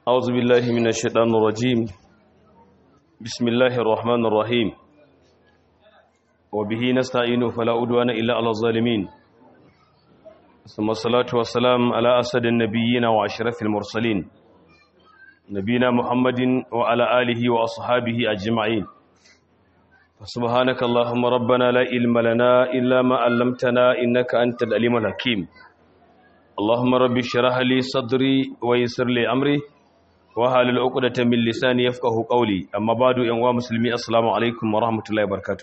أعوذ بالله من الشيطان الرجيم بسم الله الرحمن الرحيم وبه نستعين فلا أدوان إلا على الظالمين ثم الصلاة والسلام على أسد النبيين وأشرف المرسلين نبينا محمد وعلى آله وأصحابه أجمعين فسبحانك اللهم ربنا لا علم لنا إلا ما علمتنا إنك أنت العليم الحكيم اللهم رب اشرح لي صدري ويسر لي أمري wahalul uqdata min lisani yafqahu qawli amma ba'du yan uwa musulmi assalamu alaikum wa rahmatullahi wa barakatuh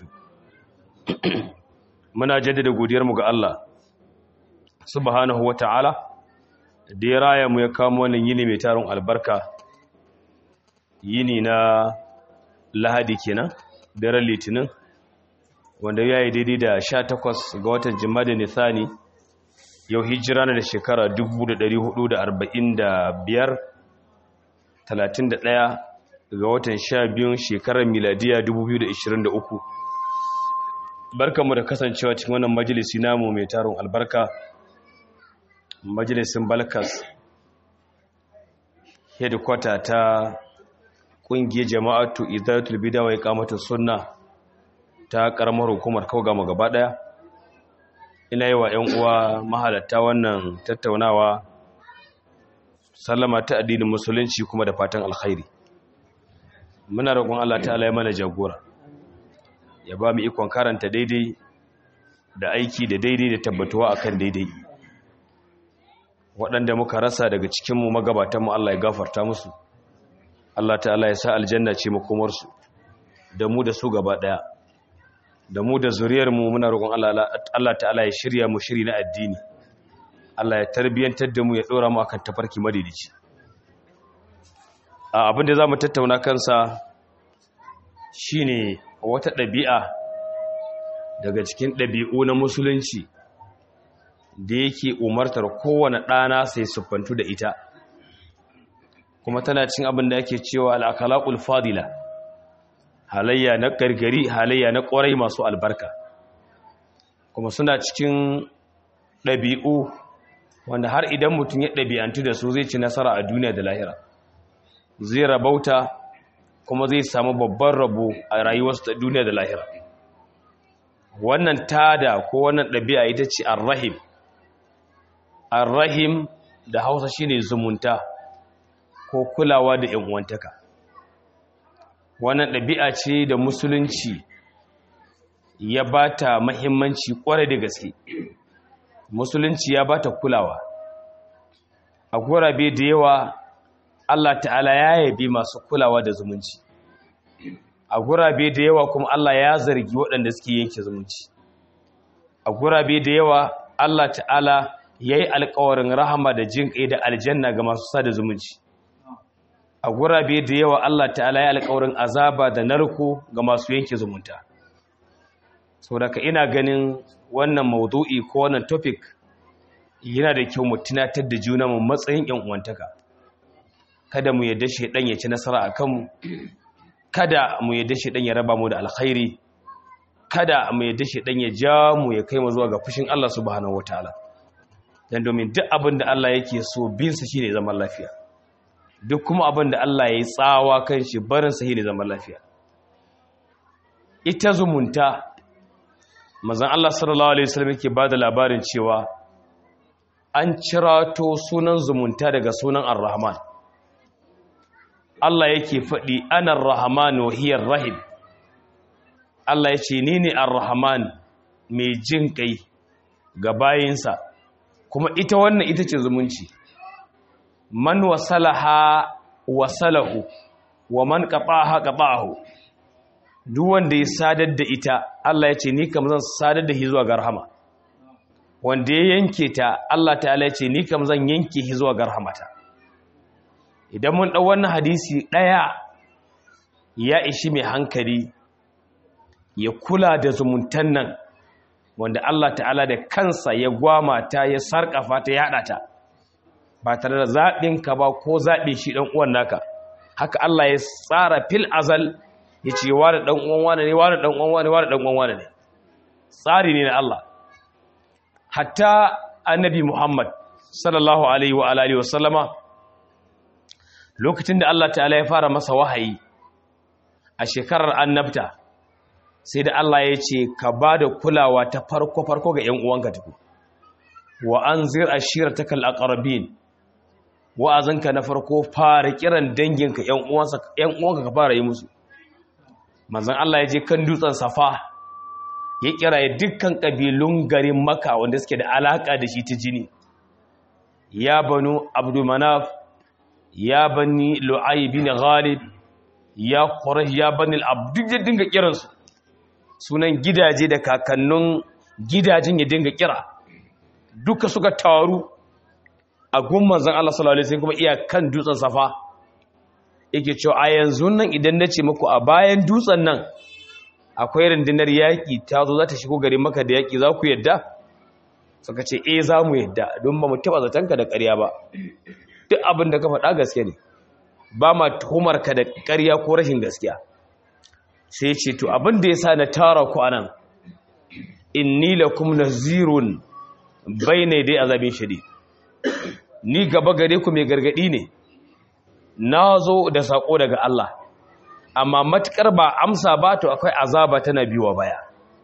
muna jaddada godiyar mu ga Allah subhanahu wata'ala da ya raya mu ya kamo wannan yini mai tarin albarka yini na lahadi kenan daren litinin wanda ya yi daidai da 18 ga watan jima'a nisani yau hijira na da shekara 1445 31 ga watan 12 shekarar miladiya 2023 barkanmu da kasancewa cikin wannan majalisi namu mai tarin albarka majalisin balkas headquarter ta kungiyar jama'atu idatul bida wa iqamatus sunna ta karamar hukumar kaugama gaba daya ina yi wa 'yan uwa mahalatta wannan tattaunawa sallama ta addinin musulunci kuma da fatan alkhairi muna roƙon Allah ta'ala ya mana jagora ya ba mu ikon karanta daidai da aiki da daidai da tabbatuwa akan daidai waɗanda muka rasa daga cikinmu magabatanmu Allah ya gafarta musu Allah ta'ala ya sa aljanna ce makomarsu da mu da su gaba ɗaya da mu da zuriyarmu muna roƙon Allah ta'ala ya shirya mu shiri na addini Allah ya tarbiyantar da mu ya ɗora mu akan tafarki madidici abin da za mu tattauna kansa shine wata ɗabi'a daga cikin ɗabi'u na musulunci da yake umartar kowane ɗana sai siffantu da ita kuma tana cin abin da yake cewa al'akalakul fadila halayya na gargari halayya na ƙwarai masu albarka kuma suna cikin ɗabi'u wanda har idan mutum ya ɗabi'antu da su zai ci nasara a duniya da lahira zai rabauta kuma zai samu babban rabo a rayuwarsa ta duniya da lahira wannan tada ko wannan ɗabi'a ita ce arrahim arrahim da hausa shine zumunta ko kulawa da uwantaka. wannan ɗabi'a ce da musulunci ya bata mahimmanci ƙwarai da gaske musulunci ya bata kulawa a gurabe da yawa Allah ta'ala ya yabi masu kulawa da zumunci a gurabe da yawa kuma Allah ya zargi waɗanda suke yanke zumunci a gurabe da yawa Allah ta'ala ya yi alkawarin rahama da jin ƙai da aljanna ga masu sada zumunci a gurabe da yawa Allah ta'ala ya alkawarin azaba da narko ga masu yanke zumunta sau daga ina ganin wannan maudu'i ko wannan topic yana da kyau mu tunatar da juna mu matsayin yan uwantaka kada mu yadda shedan ya ci nasara a kanmu kada mu yadda shedan ya raba mu da alkhairi kada mu yadda shedan ya ja mu ya kai mu zuwa ga fushin Allah subhanahu wataala dan domin duk abin da Allah yake so bin sa shine zaman lafiya duk kuma abin da Allah ya yi tsawa kan shi barin sa shine zaman lafiya ita zumunta mazan Allah sallallahu Alaihi wasallam yake ba da labarin cewa an cirato sunan zumunta daga sunan ar-rahman Allah yake faɗi anar rahman wahiyar rahim Allah ya ce ni ne ar-rahman mai jin kai ga bayinsa kuma ita wannan ita ce zumunci man wasalaha wasalahu wa man qata'aha qata'ahu duk wanda ya sadar da ita Allah ya ce ni kam zan sadar da shi zuwa ga rahama wanda ya yanke ta Allah ta'ala ya ce ni kam zan yanke shi zuwa ga rahamata idan mun dau wannan hadisi daya ya ishi mai hankali ya kula da zumuntan nan wanda Allah ta'ala da kansa ya gwama ta ya sarkafa ta ya ta ba tare da zaɓin ka ba ko zaɓe shi ɗan uwan naka haka Allah ya tsara fil azal ya ce wani ɗan uwan wane ne wani ɗan uwan wane wani ɗan uwan wane ne tsari ne na Allah hatta annabi Muhammad sallallahu alaihi wa alihi wasallama lokacin da Allah ta'ala ya fara masa wahayi a shekarar annabta sai da Allah ya ce ka ba da kulawa ta farko-farko ga ‘yan uwanka tuku wa an zir a shirar ta kal'akarabin wa'azinka na farko fara kiran danginka ‘yan uwanka ka fara yi musu manzan Allah ya je kan dutsen safa ya kira ya dukkan ƙabilun garin maka wanda suke da alaƙa da shi ta jini ya banu abdulmanaf ya bani lu'ayi bin ghalib ya quraish ya bani al-abd ya dinga kiransu sunan gidaje da kakannin gidajen ya dinga kira duka suka taru a gun manzon Allah sallallahu alaihi wasallam kuma iya kan dutsen safa yake cewa a yanzu nan idan nace muku a bayan dutsen nan akwai rundunar yaki ta zo za ta shigo gari maka da yaki za ku yadda suka ce eh za mu yadda don ba mu taba zatanka da ƙarya ba duk abin da ka faɗa gaske ne ba ma tuhumar ka da ƙarya ko rashin gaskiya sai ce to abin da ya sa na tara ku anan inni lakum nazirun bayna dai azabin shadid ni gaba gare ku mai gargadi ne na zo da sako daga Allah amma matukar ba amsa ba to akwai azaba tana biwa baya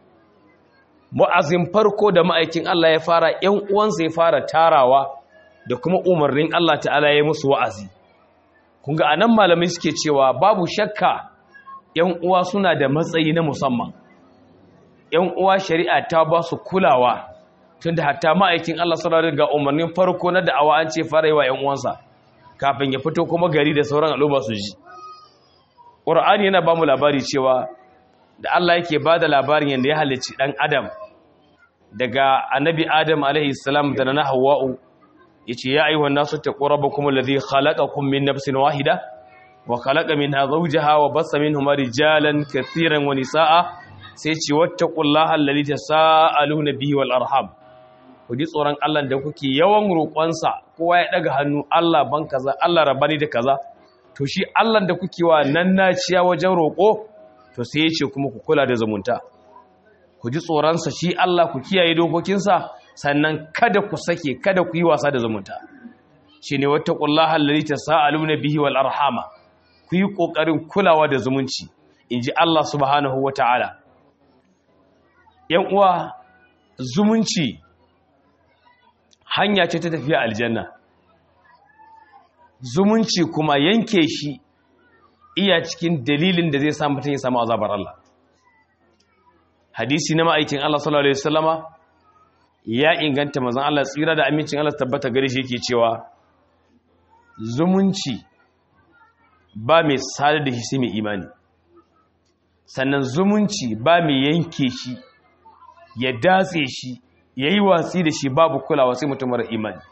mu'azin farko da ma'aikin Allah ya fara ƴan uwansa ya fara tarawa da kuma umarnin Allah ta'ala ya musu wa'azi kun ga anan malamai suke cewa babu shakka ƴan uwa suna da matsayi na musamman ƴan uwa shari'a ta ba su kulawa tunda hatta ma'aikin Allah sallallahu alaihi ga umarnin farko na da'awa an ce fara yi wa ƴan uwansa kafin ya fito kuma gari da sauran al'umma su ji Qur'ani yana ba mu labari cewa da Allah yake ba da labarin yadda ya halicci ɗan Adam daga annabi Adam alaihi salam da na Hawwa'u yace ya ayyuhan nasu taqu rabbakum alladhi khalaqakum min nafsin wahida wa khalaqa minha zawjaha wa bassa minhuma rijalan katiran wa nisaa sai ce wattaqullaha alladhi tasaaluna bihi wal arham ku ji tsoron Allah da kuke yawan roƙonsa kowa ya daga hannu Allah ban kaza Allah rabani da kaza to shi Allah da kuke wa nan naciya wajen roƙo to sai ya ce kuma ku kula da zumunta ku ji tsoronsa shi Allah ku kiyaye dokokinsa sannan kada ku sake kada ku yi wasa da zumunta shi ne wata ƙullaha lalita sa'aluna bihi wal arhama ku yi ƙoƙarin kulawa da zumunci in ji Allah subhanahu wa ta'ala ‘yan uwa zumunci hanya ce ta tafiya aljanna zumunci kuma yanke shi iya cikin dalilin da zai samu mutum ya samu azabar Allah hadisi na ma'aikin Allah sallallahu alaihi wasallama ya inganta manzon Allah tsira da amincin Allah tabbata gare shi yake cewa zumunci ba mai sadar da shi sai mai imani sannan zumunci ba mai yanke shi ya datse shi yayi watsi da shi babu kulawa sai mutum mara imani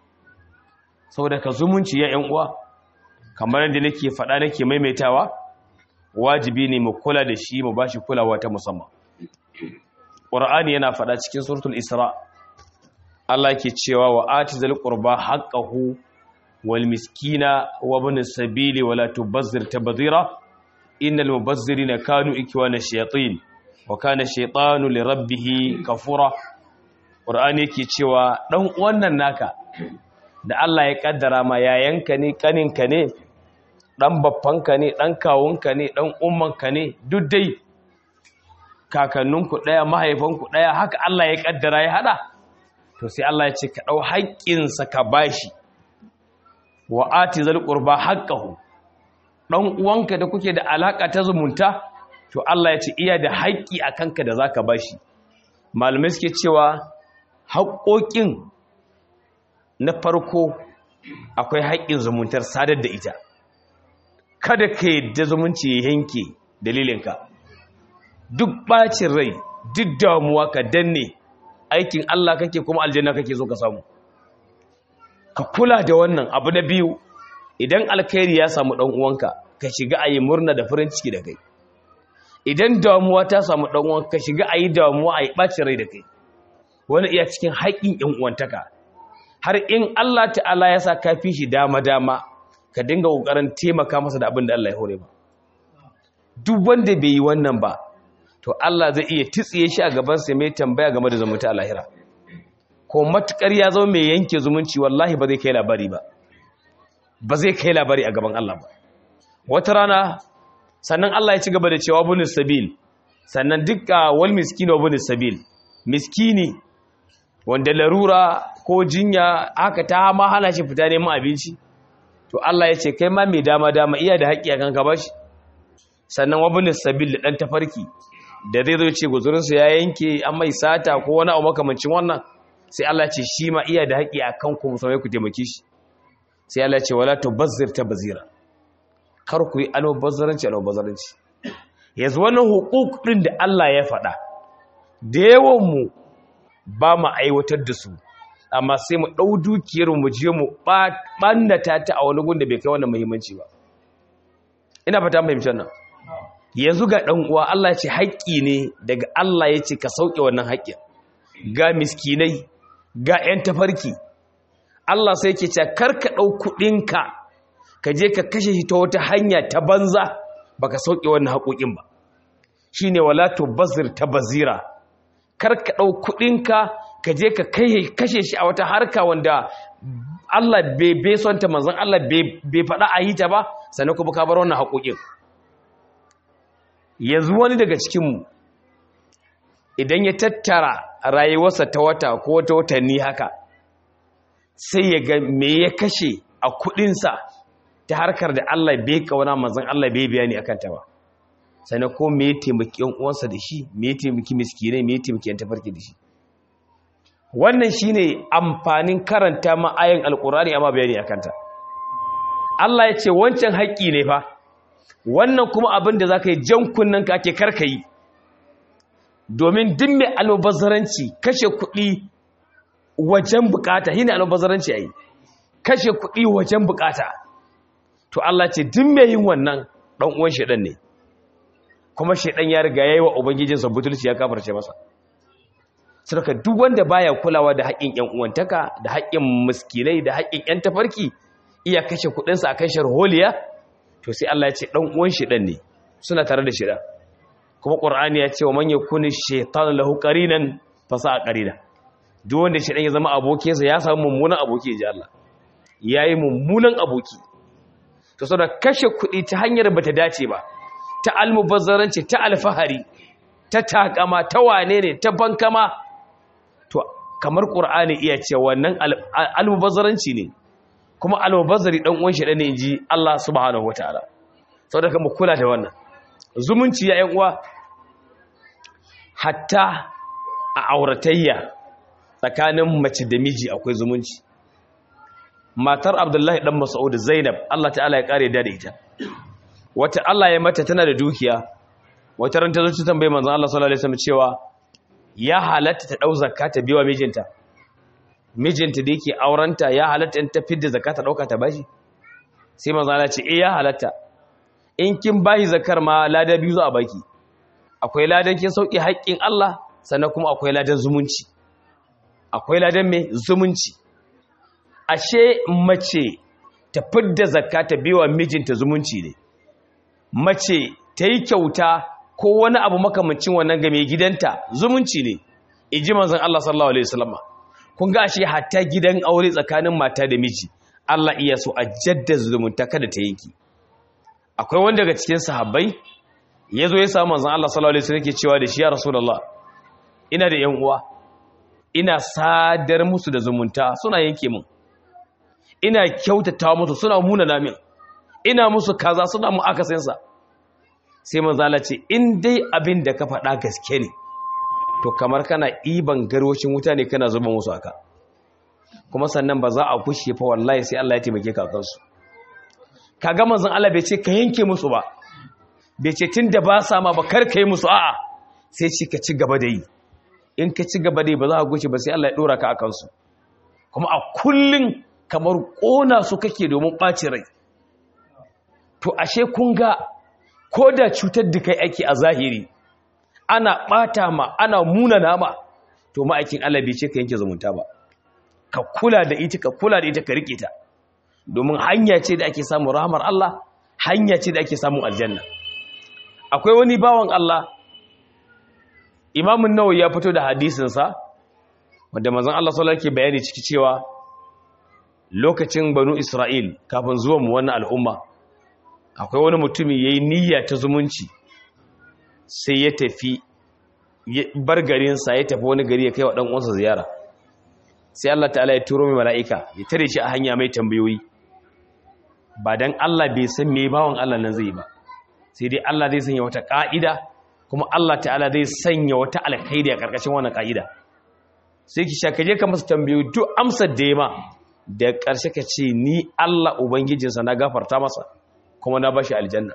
saboda ka zumunci ya yan uwa kamar yadda nake faɗa nake maimaitawa wajibi ne mu kula da shi mu bashi kulawa ta musamman Qur'ani yana faɗa cikin suratul Isra Allah ke cewa wa atizal qurba haqqahu wal miskina wa ibn sabili wala tubazzir tabdhira innal mubazzirina kanu ikwana shayatin wa kana shaytanu li rabbih kafura Qur'ani yake cewa dan wannan naka da Allah ya kaddara ma yayanka ne kaninka ne dan baffanka ne dan kawunka ne dan ummanka ne duk dai kakanninku ɗaya mahaifanku ɗaya haka Allah ya ƙaddara ya haɗa to sai Allah ya ce ka ɗau haƙƙinsa ka bashi wa ati zal qurba haqqahu dan uwanka da kuke da alaka ta zumunta to Allah ya ce iya da haƙƙi a kanka da zaka bashi malamai suke cewa haƙƙoƙin na farko akwai haƙƙin zumuntar sadar da ita kada ka yadda zumunci ya yanke dalilinka duk bacin rai duk damuwa ka danne aikin Allah kake kuma aljanna kake so ka samu ka kula da wannan abu na biyu idan alkhairi ya samu dan uwanka ka shiga ayi murna da farin ciki da kai idan damuwa ta samu dan uwanka ka shiga ayi damuwa ayi bacin rai da kai wani iya cikin haƙin ƴan uwantaka har in Allah ta'ala ya sa ka fi shi dama dama ka dinga kokarin taimaka masa da abin da Allah ya hore ba duk wanda bai yi wannan ba to Allah zai iya titsiye shi a gabansa mai tambaya game da zumunta a lahira ko matukar ya zama mai yanke zumunci wallahi ba zai kai labari ba ba zai kai labari a gaban Allah ba wata rana sannan Allah ya ci gaba da cewa bunis sabil sannan dukka wal miskino bunis sabil miskini wanda larura ko jinya haka ta ma hana shi fita neman abinci to Allah ya ce kai ma mai dama dama iya da haƙƙi a kanka bashi sannan wabunis sabil da ɗan tafarki da zai zo ce guzurinsa ya yanke an mai sata ko wani abu makamancin wannan sai Allah ce shi ma iya da haƙƙi a kan ku musamman ku taimake shi sai Allah ce wala tubazzir ta bazira kar ku yi almubazzaranci almubazzaranci yanzu wannan hukuk ɗin da Allah ya faɗa da yawan mu ba mu aiwatar da su amma sai mu ɗau dukiyar mu je mu ɓannata ta a wani gun da bai kai wannan muhimmanci ba ina fata fahimtar nan yanzu ga ɗan uwa Allah ce haƙƙi ne daga Allah ya ce ka sauke wannan haƙƙin ga miskinai ga 'yan tafarki Allah sai ke ce kar ka ɗau kuɗinka ka je ka kashe shi ta wata hanya ta banza ba ka sauke wannan haƙoƙin ba shi ne wala to bazir ta bazira kar ka ɗau kuɗinka ka je ka kashe shi a wata harka wanda Allah bai son ta manzan Allah bai faɗa a yi ta ba sannan kuma ka bar wannan haƙoƙin yanzu wani daga cikinmu idan ya tattara rayuwarsa ta wata ko wata watanni haka sai ya ga me ya kashe a kuɗinsa ta harkar da Allah bai kauna manzan Allah bai bayani akan ta ba sannan ko me ya taimaki yan uwansa da shi me ya taimaki miskinai me ya taimaki yan tafarki da shi wannan shine amfanin karanta ma ayan alqur'ani amma bayani akan ta Allah ya ce wancan haƙƙi ne fa wannan kuma abin da zaka yi jan kunnen ka ake karkayi domin duk mai almubazzaranci kashe kuɗi wajen bukata shine almubazzaranci ai kashe kuɗi wajen bukata to Allah ce duk mai yin wannan dan uwan shedan ne kuma shedan ya riga yayi wa ubangijinsa butulci ya kafarce masa saboda duk wanda baya kulawa da haƙƙin ƴan uwantaka da haƙƙin miskinai da haƙƙin ƴan tafarki iya kashe kuɗinsa a kan sharholiya to sai Allah ya ce dan uwan shedan ne suna tare da shedan kuma qur'ani ya ce wa man yakuni shaytan lahu qarinan fa sa'a qarina duk wanda shedan ya zama abokinsa ya samu mummunan aboki ji Allah yayi mummunan aboki to saboda kashe kuɗi ta hanyar bata dace ba ta almubazzaranci ta alfahari ta takama ta wane ne ta bankama to kamar qur'ani iya ce wannan almubazzaranci ne kuma almubazzari dan uwan shi ne inji Allah subhanahu wataala saboda kuma kula da wannan zumunci ya ƴan uwa hatta a auratayya tsakanin mace da miji akwai zumunci matar Abdullahi dan Mas'ud Zainab Allah ta'ala ya kare da ita wata Allah ya mata tana da dukiya wata ran ta zo ta tambaye manzon Allah sallallahu alaihi wasallam cewa ya halatta ta dau zakka ta biwa mijinta mijinta da yake aurenta ya halatta in ta fidda zakka ta dauka ta bashi sai manzon Allah ce eh ya halatta in kin bashi zakar ma lada biyu za a baki akwai ladan kin sauki haƙƙin Allah sannan kuma akwai ladan zumunci akwai ladan me zumunci ashe mace ta fidda zakka ta biwa mijinta zumunci ne mace ta yi kyauta ko wani abu makamancin wannan game gidanta zumunci ne iji manzon Allah sallallahu alaihi wasallam kun ga ashe hatta gidan aure tsakanin mata da miji Allah iya so a jaddada zumunta kada ta yanki akwai wanda daga cikin sahabbai yazo ya samu manzon Allah sallallahu alaihi wasallam yake cewa da shi ya rasulullah ina da yan uwa ina sadar musu da zumunta suna yanke min ina kyautata musu suna muna namin ina musu kaza suna mu akasinsa sai manzala ce in dai abin da ka faɗa gaske ne to kamar kana iban garwacin wuta ne kana zuba musu aka kuma sannan ba za a kushe fa wallahi sai Allah ya taimake ka kansu kaga manzon Allah bai ce ka yanke musu ba bai ce tunda ba sa ma ba kar kai musu a'a sai ci ka ci gaba da yi in ka ci gaba da yi ba za a gushe ba sai Allah ya dora ka akan su kuma a kullun kamar kona su kake domin ɓaci rai to ashe kun ga ko da cutar da kai ake a zahiri ana ɓata ma ana muna nama to ma'aikin Allah bai ce ka yanke zumunta ba ka kula da ita ka kula da ita ka rike ta domin hanya ce da ake samun rahmar Allah hanya ce da ake samun aljanna akwai wani bawan Allah imamun nawawi ya fito da hadisinsa wanda manzon Allah sallallahu alaihi bayani ciki cewa lokacin banu isra'il kafin zuwa mu wannan al'umma akwai wani mutumi ya yi niyya ta zumunci sai ya tafi bar garinsa ya tafi wani gari ya kai wa ɗan'uwansa ziyara sai Allah ta'ala ya turo mai mala'ika ya tare shi a hanya mai tambayoyi ba don Allah bai san me bawan Allah nan zai ba sai dai Allah zai sanya wata ƙa'ida kuma Allah ta'ala zai sanya wata alkhairi a ƙarƙashin wannan ƙa'ida sai ki shakaje ka masa tambayoyi duk amsar da ya ma da ƙarshe ka ce ni Allah ubangijinsa na gafarta masa kuma na bashi aljanna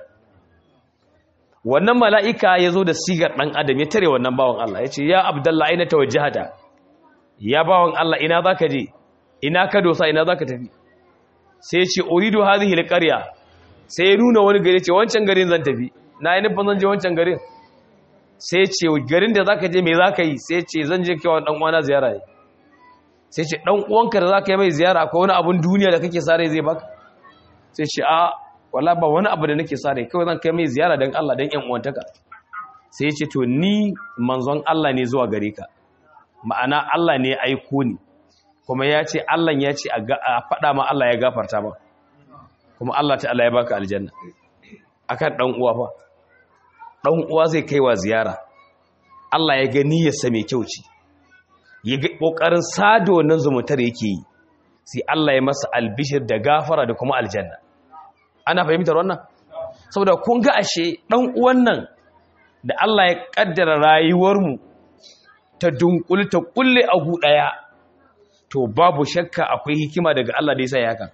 wannan mala'ika ya zo da sigar ɗan adam ya tare wannan bawan Allah ya ce ya abdallah aina tawajjahata ya bawan Allah ina za ka je ina ka dosa ina za ka tafi sai ce uridu hadhihi alqarya sai ya nuna wani gari ce wancan garin zan tafi na yi nufin zan je wancan garin sai ce garin da zaka je me zaka yi sai ce zan je kewa dan uwana ziyara ne sai ce dan uwanka da zaka yi mai ziyara akwai wani abun duniya da kake sare zai baka sai ce a wala ba wani abu da nake sare kawai zan kai mai ziyara dan Allah dan yan uwantaka sai ce to ni manzon Allah ne zuwa gare ka ma'ana Allah ne ya aiko ni kuma ya ce Allah ya ce a faɗa ma Allah ya gafarta ma kuma Allah ta'ala ya baka aljanna akan dan uwa fa dan uwa zai kai wa ziyara Allah ya ga niyyarsa mai kyau ce ya ga kokarin sada wannan zumuntar yake yi sai Allah ya masa albishir da gafara da kuma aljanna ana fahimtar wannan saboda kun ga ashe dan uwan nan da Allah ya kaddara rayuwar mu ta dunkul ta kulle a gu daya to babu shakka akwai hikima daga Allah da yasa ya haka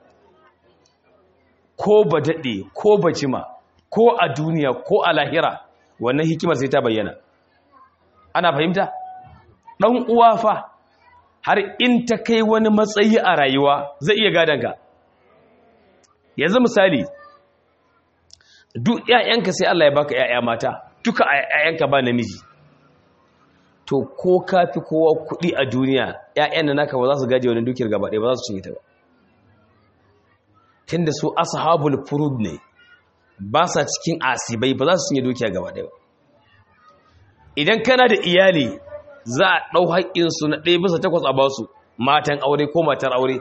ko ba dade ko ba jima ko a duniya ko a lahira wannan hikimar sai ta bayyana ana fahimta ɗan uwa fa har in ta kai wani matsayi a rayuwa zai iya gadonka yanzu misali duk ƴaƴanka sai Allah ya baka ƴaƴa mata duka ƴaƴanka ba namiji to ko ka fi kowa kuɗi a duniya ƴaƴan da naka ba za su gaje wani dukiyar gaba ɗaya ba za su cinye ta ba tunda su ashabul furud ne ba sa cikin asibai ba za su cinye dukiya gaba ɗaya ba idan kana da iyali za a ɗau haƙƙinsu na ɗaya bisa takwas a ba su matan aure ko matar aure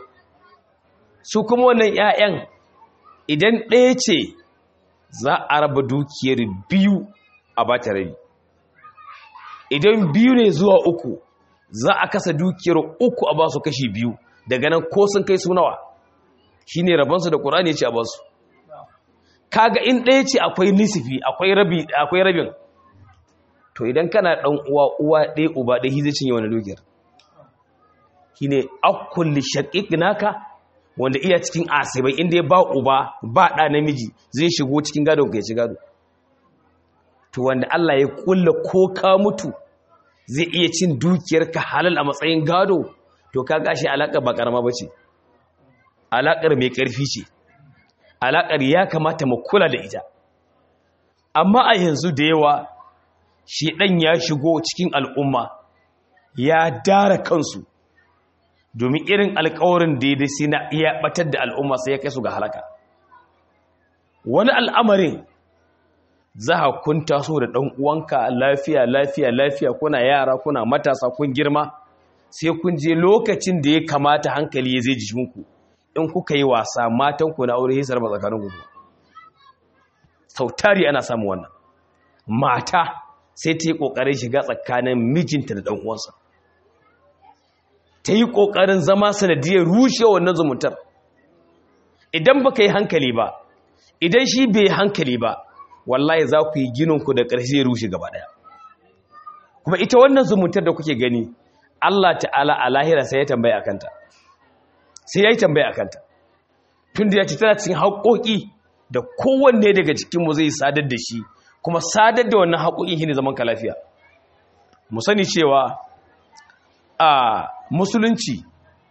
su kuma wannan 'ya'yan idan ɗaya ce za a raba dukiyar biyu a ba ta rabi idan biyu ne zuwa uku za a kasa dukiyar uku a ba su kashi biyu daga nan ko sun kai su nawa shi ne rabansu da ƙurani ya ce a ba su kaga in ɗaya ce akwai nisifi akwai rabin to idan kana ɗan uwa uwa ɗaya uba ɗaya zai cinye wani dukiyar shi ne akulli shaƙiƙ naka wanda iya cikin asibai inda ya ba uba ba ɗa namiji zai shigo cikin gado ka ya ci gado to wanda Allah ya kulla ko ka mutu zai iya cin dukiyar ka halal a matsayin gado to ka gashi alaƙar ba ƙarama ba ce alaƙar mai ƙarfi ce alaƙar ya kamata mu kula da ita amma a yanzu da yawa shi ɗan ya shigo cikin al'umma ya dara kansu domin irin alkawarin da ya dasi na iya batar da al'umma sai ya kai su ga halaka wani al'amarin za a kun taso da ɗan uwanka lafiya lafiya lafiya kuna yara kuna matasa kun girma sai kun je lokacin da ya kamata hankali ya zai jikinku in kuka yi wasa matanku na aure hisar ba tsakanin gudu sautari ana samun wannan mata sai ta yi ƙoƙarin shiga tsakanin mijinta da ɗan'uwansa ta yi ƙoƙarin zama sanadiyar rushe wannan zumuntar idan ba ka yi hankali ba idan shi bai hankali ba wallahi za ku yi gininku da ƙarshe ya rushe gaba ɗaya kuma ita wannan zumuntar da kuke gani Allah ta'ala a lahira sai ya tambaya akanta sai ya yi tambaya akanta tun da ya ce tana cikin haƙoƙi da kowanne daga cikinmu zai sadar da shi kuma sadar da wannan haƙoƙin shi ne zaman ka lafiya mu sani cewa a musulunci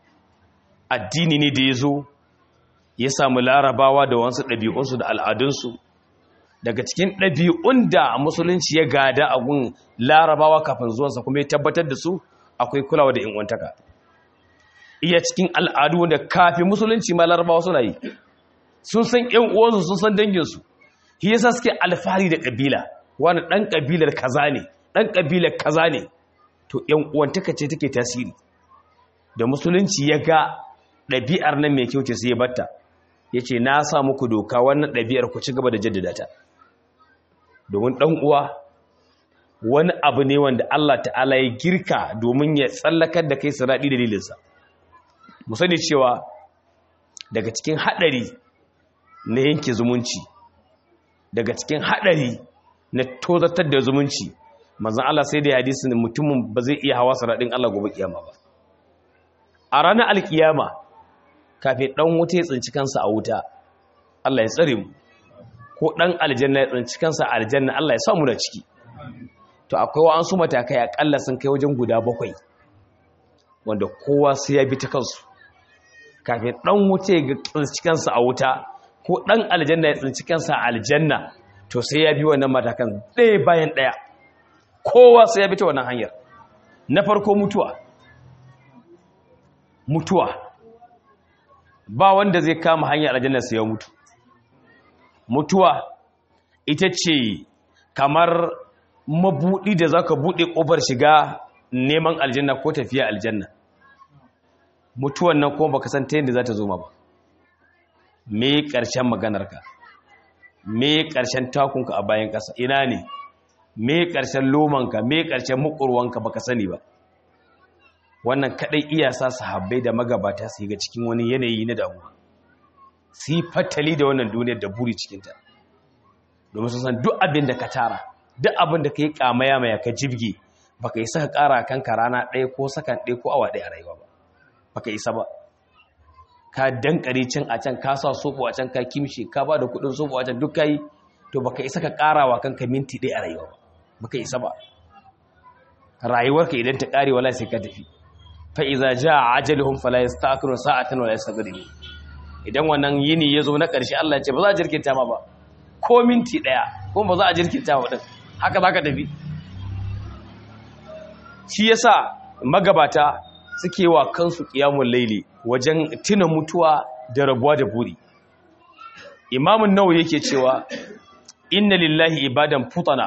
addini ne da ya zo ya samu larabawa da wasu ɗabi'unsu da al'adunsu daga cikin ɗabi'un da musulunci ya gada a gun larabawa kafin zuwansa kuma ya tabbatar da su akwai kulawa da inwantaka iya cikin al'adu wanda kafin musulunci ma larabawa suna yi sun san ‘yan uwansu sun san danginsu shi yasa suke alfahari da ƙabila wani ɗan ƙabilar kaza ne ɗan ƙabilar kaza ne to ‘yan uwantaka ce take tasiri da musulunci ya ga ɗabi'ar nan mai kyau ce sai ya batta yace na sa muku doka wannan ɗabi'ar ku ci gaba da jaddada ta domin ɗan uwa wani abu ne wanda Allah ta'ala ya girka domin ya tsallakar da kai siraɗi dalilinsa mu sani cewa daga cikin haɗari na yanke zumunci daga cikin haɗari na tozatar da zumunci manzan Allah sai da ya hadisi mutumin ba zai iya hawa siraɗin Allah gobe kiyama ba a ranar alkiyama kafin ɗan wuta ya tsinci kansa a wuta Allah ya tsare mu ko ɗan aljanna ya tsinci kansa a aljanna Allah ya samu da ciki to akwai wa'ansu matakai akalla sun kai wajen guda bakwai wanda kowa sai ya bi ta kansu kafin ɗan wuta ya tsinci kansa a wuta ko ɗan aljanna ya tsinci kansa a aljanna to sai ya bi wannan matakan ɗaya bayan ɗaya kowa sai ya bi ta wannan hanyar na farko mutuwa mutuwa ba wanda zai kama hanyar aljanna sai ya mutu mutuwa ita ce kamar mabuɗi da za ka buɗe ƙofar shiga neman aljanna ko tafiya aljanna mutuwan nan kuma baka san ta yadda za ta zo ma ba me ƙarshen maganarka me ƙarshen takunka a bayan ƙasa ina ne me ƙarshen lomanka me ƙarshen mukurwanka baka sani ba wannan kaɗai iya sa sahabbai da magabata su ga cikin wani yanayi na damuwa su yi fatali da wannan duniyar da buri cikinta domin su san duk abin da ka tara duk abin da ka yi kamaya mai ka jibge baka isa ka ƙara kanka rana ɗaya ko sakan ɗaya ko awa ɗaya a rayuwa ba baka isa ba ka dankare can a can ka sa soɓo a can ka kimshe ka ba da kuɗin soɓo a can duk ka yi to baka isa ka ƙara wa kanka minti ɗaya a rayuwa ba baka isa ba rayuwarka idan ta ƙare wala sai ka tafi fa iza jaa ajaluhum fala yasta'khirun sa'atan wala yastaqdimun idan wannan yini ya zo na ƙarshe Allah ya ce ba za a jirkinta ma ba ko minti ɗaya kuma ba za a jirkinta wa ɗin haka za ka tafi shi yasa magabata suke wa kansu ƙiyamun laili wajen tuna mutuwa da rabuwa da buri imamun nawa yake cewa inna lillahi ibadan futana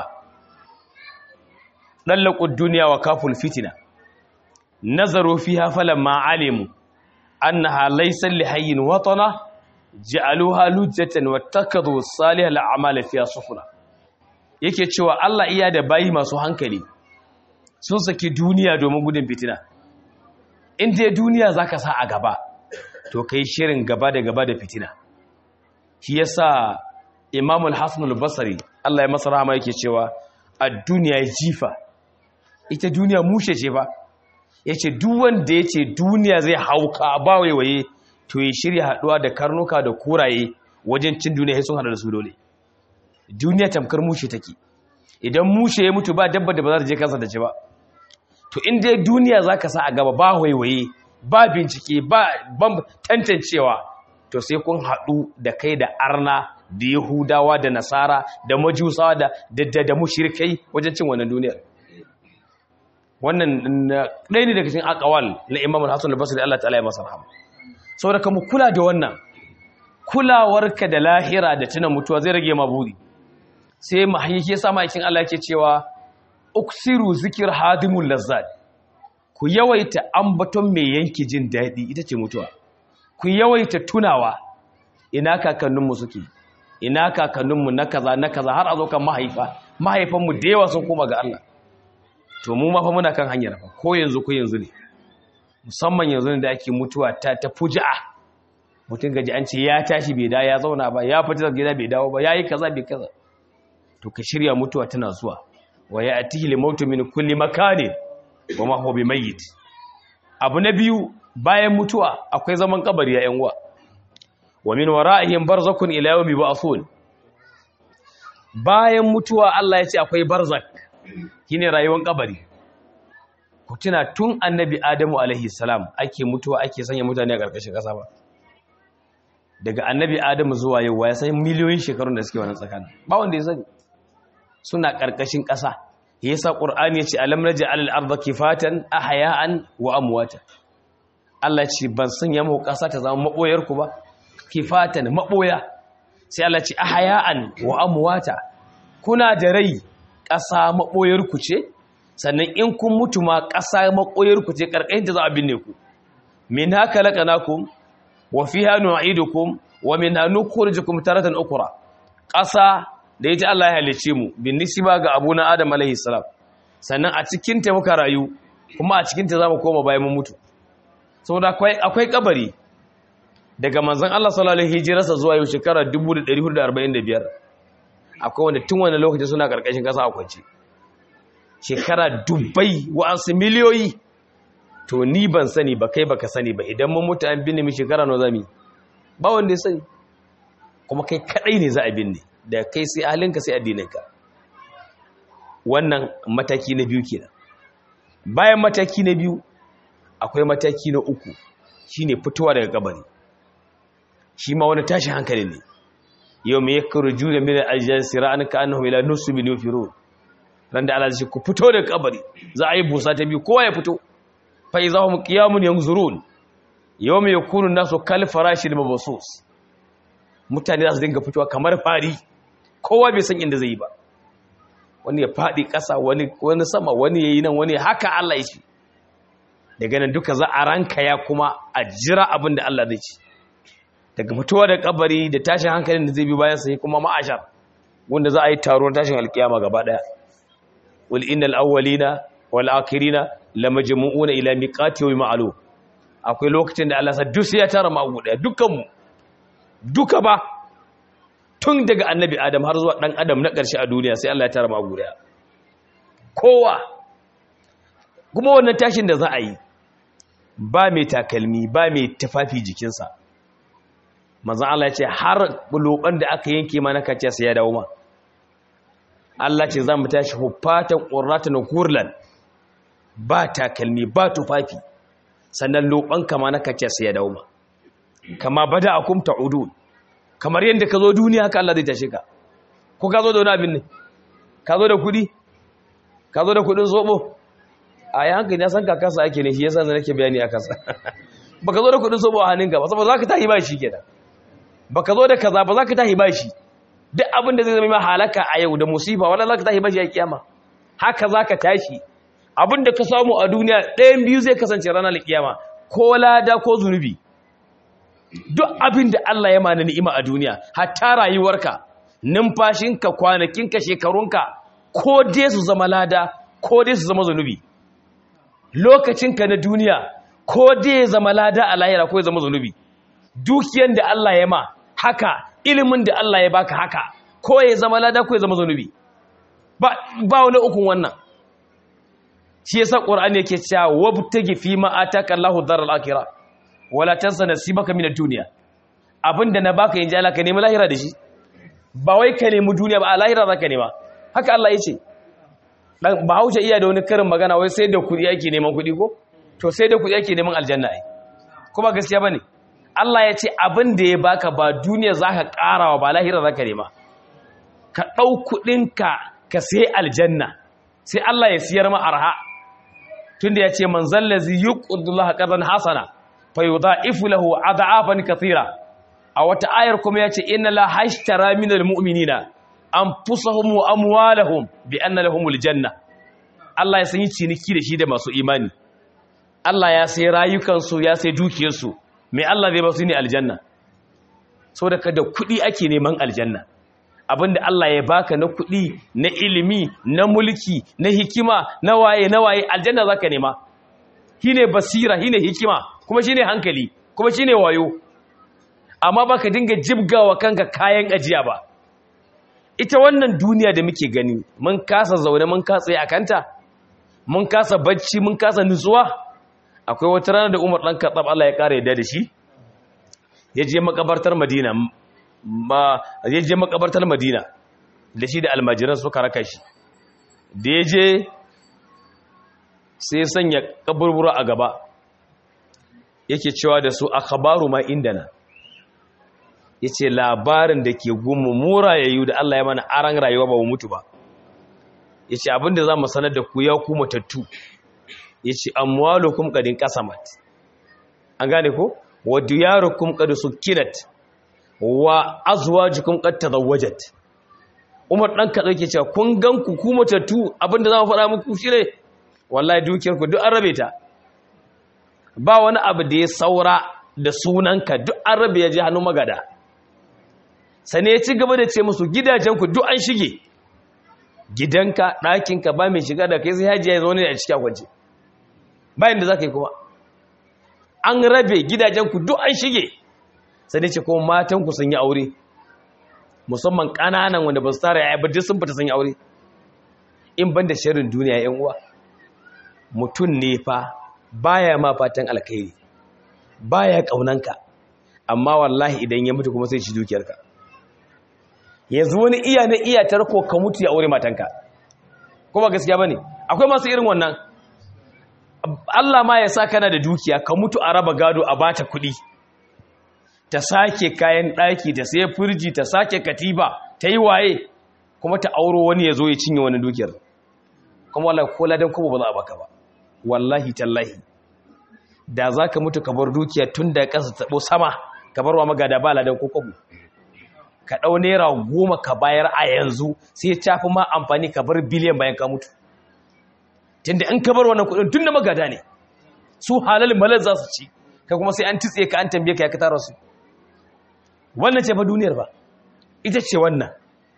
ɗallaƙud duniya wa kaful fitina nazaru fiha falamma alimu annaha laysa lihayyin watana ja'aluha lujjatan wattakadu salihal a'mal fiha sufuna yake cewa Allah iya da bayi masu hankali sun saki duniya domin gudun fitina in dai duniya zaka sa a gaba to kai shirin gaba da gaba da fitina shi yasa Imam al-Hasan al-Basri Allah ya masa rahama yake cewa ad-dunya jifa ita duniya mushe ce ba yace duk wanda yace duniya zai hauka ba waiwaye to ya shirya haduwa da karnuka da kuraye wajen cin duniya sun hada da su dole duniya tamkar mushe take idan mushe ya mutu ba dabba da ba za ta je kansa da ci ba to in dai duniya zaka sa a gaba ba waiwaye ba bincike ba ban tantancewa to sai kun haɗu da kai da arna da yahudawa da nasara da majusawa da da da mushrikai wajen cin wannan duniyar wannan ɗaya ne daga cikin akawal na imam al-hasan al-basri Allah ta'ala ya masa rahama saboda ka mu kula da wannan kulawarka da lahira da tuna mutuwa zai rage ma buri sai mahayyi ya sa ma'aikin Allah yake cewa uksiru zikir hadimul lazzat ku yawaita ambaton mai yanki jin daɗi ita ce mutuwa ku yawaita tunawa ina kakanninmu suke ina kakanninmu na kaza na kaza har a zo kan mahaifa mahaifanmu da yawa sun koma ga Allah to mu ma fa muna kan hanyar fa ko yanzu ko yanzu ne musamman yanzu ne da ake mutuwa ta ta fuja'a mutum gaji an ce ya tashi bai da ya zauna ba ya fita daga gida bai dawo ba yayi kaza bai kaza to ka shirya mutuwa tana zuwa wa ya'tihi limautu min kulli makanin wa ma huwa bimayyit abu na biyu bayan mutuwa akwai zaman kabari ya yan uwa wa min wara'ihim barzakun ila yawmi ba'thun bayan mutuwa Allah ya ce akwai barzak shine rayuwar kabari ku tuna tun annabi adamu alaihi salam ake mutuwa ake sanya mutane a ƙarƙashin ƙasa ba daga annabi adamu zuwa yau ya san miliyoyin shekarun da suke wannan tsakanin ba wanda ya sani suna ƙarƙashin ƙasa yasa qur'ani yace alam naj'al al-ardha kifatan ahya'an wa amwata Allah ce ban sanya muku ƙasa ta zama maboyar ku ba kifatan maboya sai Allah ce ahya'an wa amwata kuna da rai ƙasa maboyar ku ce sannan in kun mutu ma ƙasa maboyar ku ce karkashin ta za a binne ku min haka laqanakum wa fiha nu'idukum wa minha nukhrijukum taratan ukra ƙasa da ita Allah ya halice mu bin nisba ga abuna Adam alaihi salam sannan a cikin ta muka rayu kuma a cikin ta zamu koma bayan mun mutu saboda akwai akwai kabari daga manzon Allah sallallahu alaihi hijirarsa zuwa yau shekara 1445 akwai wanda tun wani lokaci suna karkashin kasa a kwance shekara dubbai wa'ansu miliyoyi to ni ban sani ba kai baka sani ba idan mun mutu an binne mi shekara nawa zami ba wanda ya sani kuma kai kadai ne za a binne da kai sai halinka sai addininka wannan mataki na biyu kenan bayan mataki na biyu akwai mataki na uku shine fitowa daga kabari shi ma wani tashi hankali ne yau me yakhruju min min al-ajsir an ka annahum ila nusbin yufirun ran da Allah zai ku fito daga kabari za a yi busa ta biyu kowa ya fito fa izahum qiyamun yanzurun yawma yakunu nasu kal farashil mabsus mutane za su dinga fitowa kamar fari kowa bai san inda zai yi ba wani ya fadi ƙasa wani wani sama wani yayi nan wani haka Allah ya ce daga nan duka za a ranka ya kuma a jira abin da Allah zai ci daga fitowa da kabari da tashin hankalin da zai bi bayan sai kuma ma'ashar wanda za a yi taron tashin alkiyama gaba daya wal innal awwalina wal akhirina lamajmu'una ila miqati yawmin ma'lum akwai lokacin da Allah sa duk sai ya tara mu daya dukkan mu duka ba tun daga annabi adam har zuwa dan adam na ƙarshe a duniya sai Allah ya tara mu daya kowa kuma wannan tashin da za a yi ba mai takalmi ba mai tafafi jikinsa manzan Allah ya ce har loban da aka yanke mana kace sai ya dawo ma Allah ce za mu tashi hufatan qurratan kurlan ba takalmi ba tufafi sannan loban kama na kace sai ya dawo ma kama bada akum ta'udun kamar yadda ka zo duniya haka Allah zai tashe ka ko ka zo da wani abin ne ka zo da kudi ka zo da kudin zobo a yi hankali ya san kakasa ake ne shi yasa zai nake bayani a kasa ba ka zo da kudin zobo a hannunka ba saboda za ka tahi ba shi kenan ba ka zo da kaza ba za ka tahi ba shi duk abin da zai zama halaka a yau da musifa wala za ka tahi ba shi a kiyama haka za ka tashi abin da ka samu a duniya ɗayan biyu zai kasance ranar kiyama ko lada ko zunubi duk abin da Allah ya mana ni'ima a duniya hatta rayuwarka numfashinka kwanakinka shekarunka ko dai su zama lada ko dai su zama zunubi lokacinka na duniya ko dai ya zama lada a lahira ko ya zama zunubi dukiyan da Allah ya ma haka ilimin da Allah ya baka haka ko ya zama lada ko ya zama zunubi ba ba wani ukun wannan shi yasa qur'ani yake cewa wabtagi fi ma ataka Allahu dharal akhirah wala tansa nasibaka min ad-dunya abinda na baka yanzu Allah ka nemi lahira da shi ba wai ka nemi duniya ba a lahira zaka nema haka Allah yace dan bahaushe iya da wani karin magana wai sai da kudi ake neman kudi ko to sai da kudi ake neman aljanna ai kuma gaskiya bane Allah ya ce abin da ya baka ba duniya zaka karawa ba lahira zaka nema ka dau kudin ka ka sai aljanna sai Allah ya siyar ma arha tunda ya ce man zallazi yuqdillaha qadan hasana fayudha'ifu lahu ad'afan kathira a wata ayar kuma ya ce inna la hashtara minal mu'minina anfusahum wa amwalahum bi anna lahumul janna Allah ya sanyi ciniki da shi da masu imani Allah ya sai rayukansu ya sai dukiyarsu mai Allah zai ba su ne aljanna saboda kada kuɗi ake neman aljanna abinda Allah ya baka na kuɗi na ilimi na mulki na hikima na waye na waye aljanna zaka nema shine basira shine hikima kuma shine hankali kuma shine wayo amma baka dinga jibgawa kanka kayan ajiya ba ita wannan duniya da muke gani mun kasa zaune mun kasa a kanta mun kasa bacci mun kasa nutsuwa akwai wata rana da Umar dan Khattab Allah ya kare yadda da shi ya je makabartar Madina ma ya je makabartar Madina da shi da almajiran suka raka shi da ya je sai ya sanya kaburbura a gaba yake cewa da su akhbaru ma indana ya ce labarin da ke gumu mura ya yi da Allah ya mana aran rayuwa ba mu mutu ba ya ce abinda za mu sanar da ku ya ku matattu ya ce amwalukum kadin kasamat an gane ko wa diyarukum qad sukinat wa azwajukum qad tazawwajat Umar dan ka dauke cewa kun gan ku ku matattu abinda za mu faɗa muku shine wallahi dukiyar ku duk an rabe ta ba wani abu da ya saura da sunanka duk an rabe ya je hannun magada sane ya ci gaba da ce musu gidajenku duk an shige gidanka ɗakinka ba mai shiga da kai sai hajiya ya zo ne a cikin kwance bayan da za ka yi kuma an rabe gidajenku duk an shige sane ce kuma matanku sun yi aure musamman ƙananan wanda ba su tara ya duk sun fita sun yi aure in ban da shirin duniya yan uwa mutum ne fa baya ma fatan alkhairi baya kaunanka amma wallahi idan ya mutu kuma sai ci dukiyarka yanzu wani iya na iya tarko ka mutu ya aure matanka kuma gaskiya bane akwai masu irin wannan Allah ma ya sa kana da dukiya ka mutu a raba gado a bata kuɗi ta sake kayan ɗaki ta sai firji ta sake katiba ta yi waye kuma ta auro wani ya zo ya cinye wani dukiyar kuma wallahi ko ladan kuma ba za a baka ba wallahi tallahi da za ka mutu ka bar dukiya tun da ƙasa taɓo sama ka bar wa magada ba ladan ko kwabo ka ɗau naira goma ka bayar a yanzu sai ya fi ma amfani ka bar biliyan bayan ka mutu tun da in ka bar wannan kuɗin tun da magada ne su halal malar za su ci ka kuma sai an titse ka an tambaye ka ya ka tara su wannan ce fa duniyar ba ita ce wannan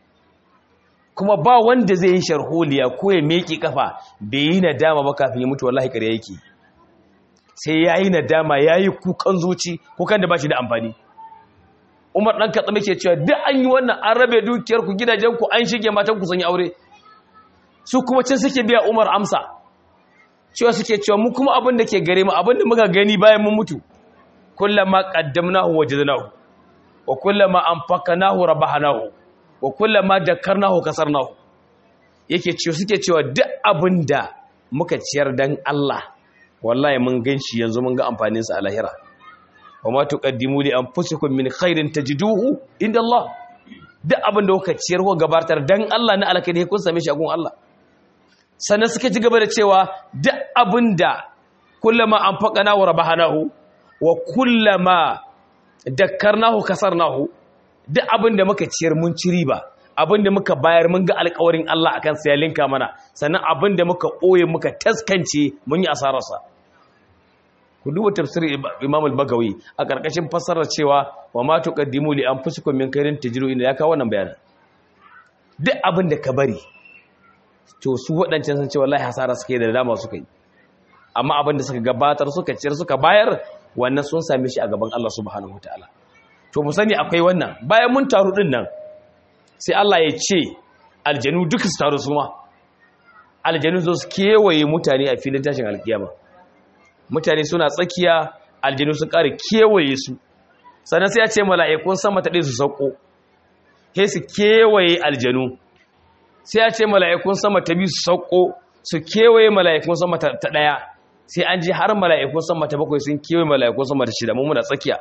kuma ba wanda zai yi sharholiya ko ya meki kafa bai yi nadama ba kafin ya mutu wallahi kare yake sai ya yi nadama ya yi kukan zuci kukan da ba shi da amfani umar ɗan katsami ke cewa duk an yi wannan an rabe dukiyarku gidajenku an shige matanku sun yi aure su kuma can suke biya umar amsa cewa suke cewa mu kuma abin da ke gare mu abin da muka gani bayan mun mutu kullama qaddamnahu wajadnahu wa kullama anfaqnahu rabahnahu wa kullama dakarnahu kasarnahu yake cewa suke cewa duk abinda muka ciyar dan Allah wallahi mun ganshi yanzu mun ga amfanin sa a lahira wa ma tuqaddimu li anfusikum min khairin tajiduhu inda Allah duk abinda kuka ciyar ko gabatar dan Allah na alkhairi kun same shi a gun Allah sannan suka ci gaba da cewa duk abinda kullama anfaqnahu rabahnahu wa kullama dakkarnahu kasarnahu duk abin da muka ciyar mun ci riba abin da muka bayar mun ga alƙawarin Allah akan sa ya linka mana sannan abin da muka ɓoye muka taskance mun yi asararsa ku duba tafsirin Imam al-Bagawi a ƙarƙashin fassarar cewa wa ma tuqaddimu li anfusikum min khairin tajidu inda ya kawo wannan bayanin duk abin da ka bari to su waɗancan sun ce wallahi hasara suke da dama suka yi amma abin da suka gabatar suka ciyar suka bayar wannan sun same shi a gaban Allah subhanahu wataala to mu sani akwai wannan bayan mun taru din nan sai Allah ya ce aljanu duka su taru su ma aljanu zo su kewaye mutane a filin tashin alkiyama mutane suna tsakiya aljanu su kare kewaye su sannan sai ya ce mala'ikun sama ta ɗaya su sauko sai su kewaye aljanu sai ya ce mala'ikun sama ta biyu su sauko su kewaye mala'ikun sama ta ɗaya sai an ji har mala'ikun sama ta bakwai sun kewaye mala'ikun sama ta shida mun muna tsakiya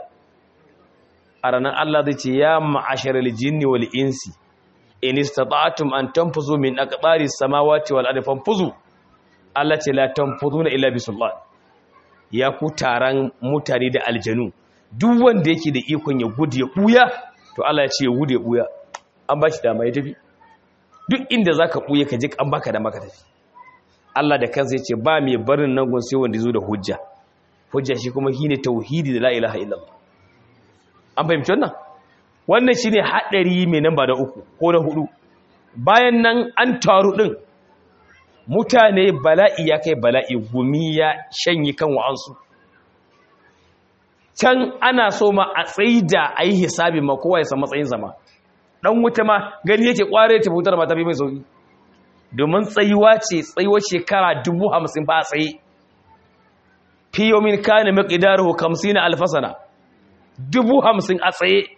a ranar Allah zai ce ya ma'ashar aljinni wal insi in istata'tum an tanfuzu min aqdari samawati wal ardi fanfuzu Allah ce la tanfuzuna illa bi sultan ya ku taran mutane da aljanu duk wanda yake da ikon ya gudu ya buya to Allah ya ce ya gudu ya buya an ba shi dama ya tafi duk inda zaka buya ka je an baka da maka tafi Allah da kansa ya ce ba mai barin nan gun sai wanda zo da hujja hujja shi kuma shine tauhidi da la ilaha illallah an fahimci wannan wannan shine hadari mai namba da uku ko na hudu bayan nan an taru din mutane bala'i ya kai bala'i gumi ya shanyi kan wa'ansu can ana so ma a tsaida a yi hisabi ma kowa ya san matsayin zama dan wuta ma gani yake kware ta fitar ma ta fi mai sauki domin tsayuwa ce tsayuwar shekara dubu hamsin ba a tsaye fiyomin kane maƙidaru kamsi na alfasana dubu hamsin a tsaye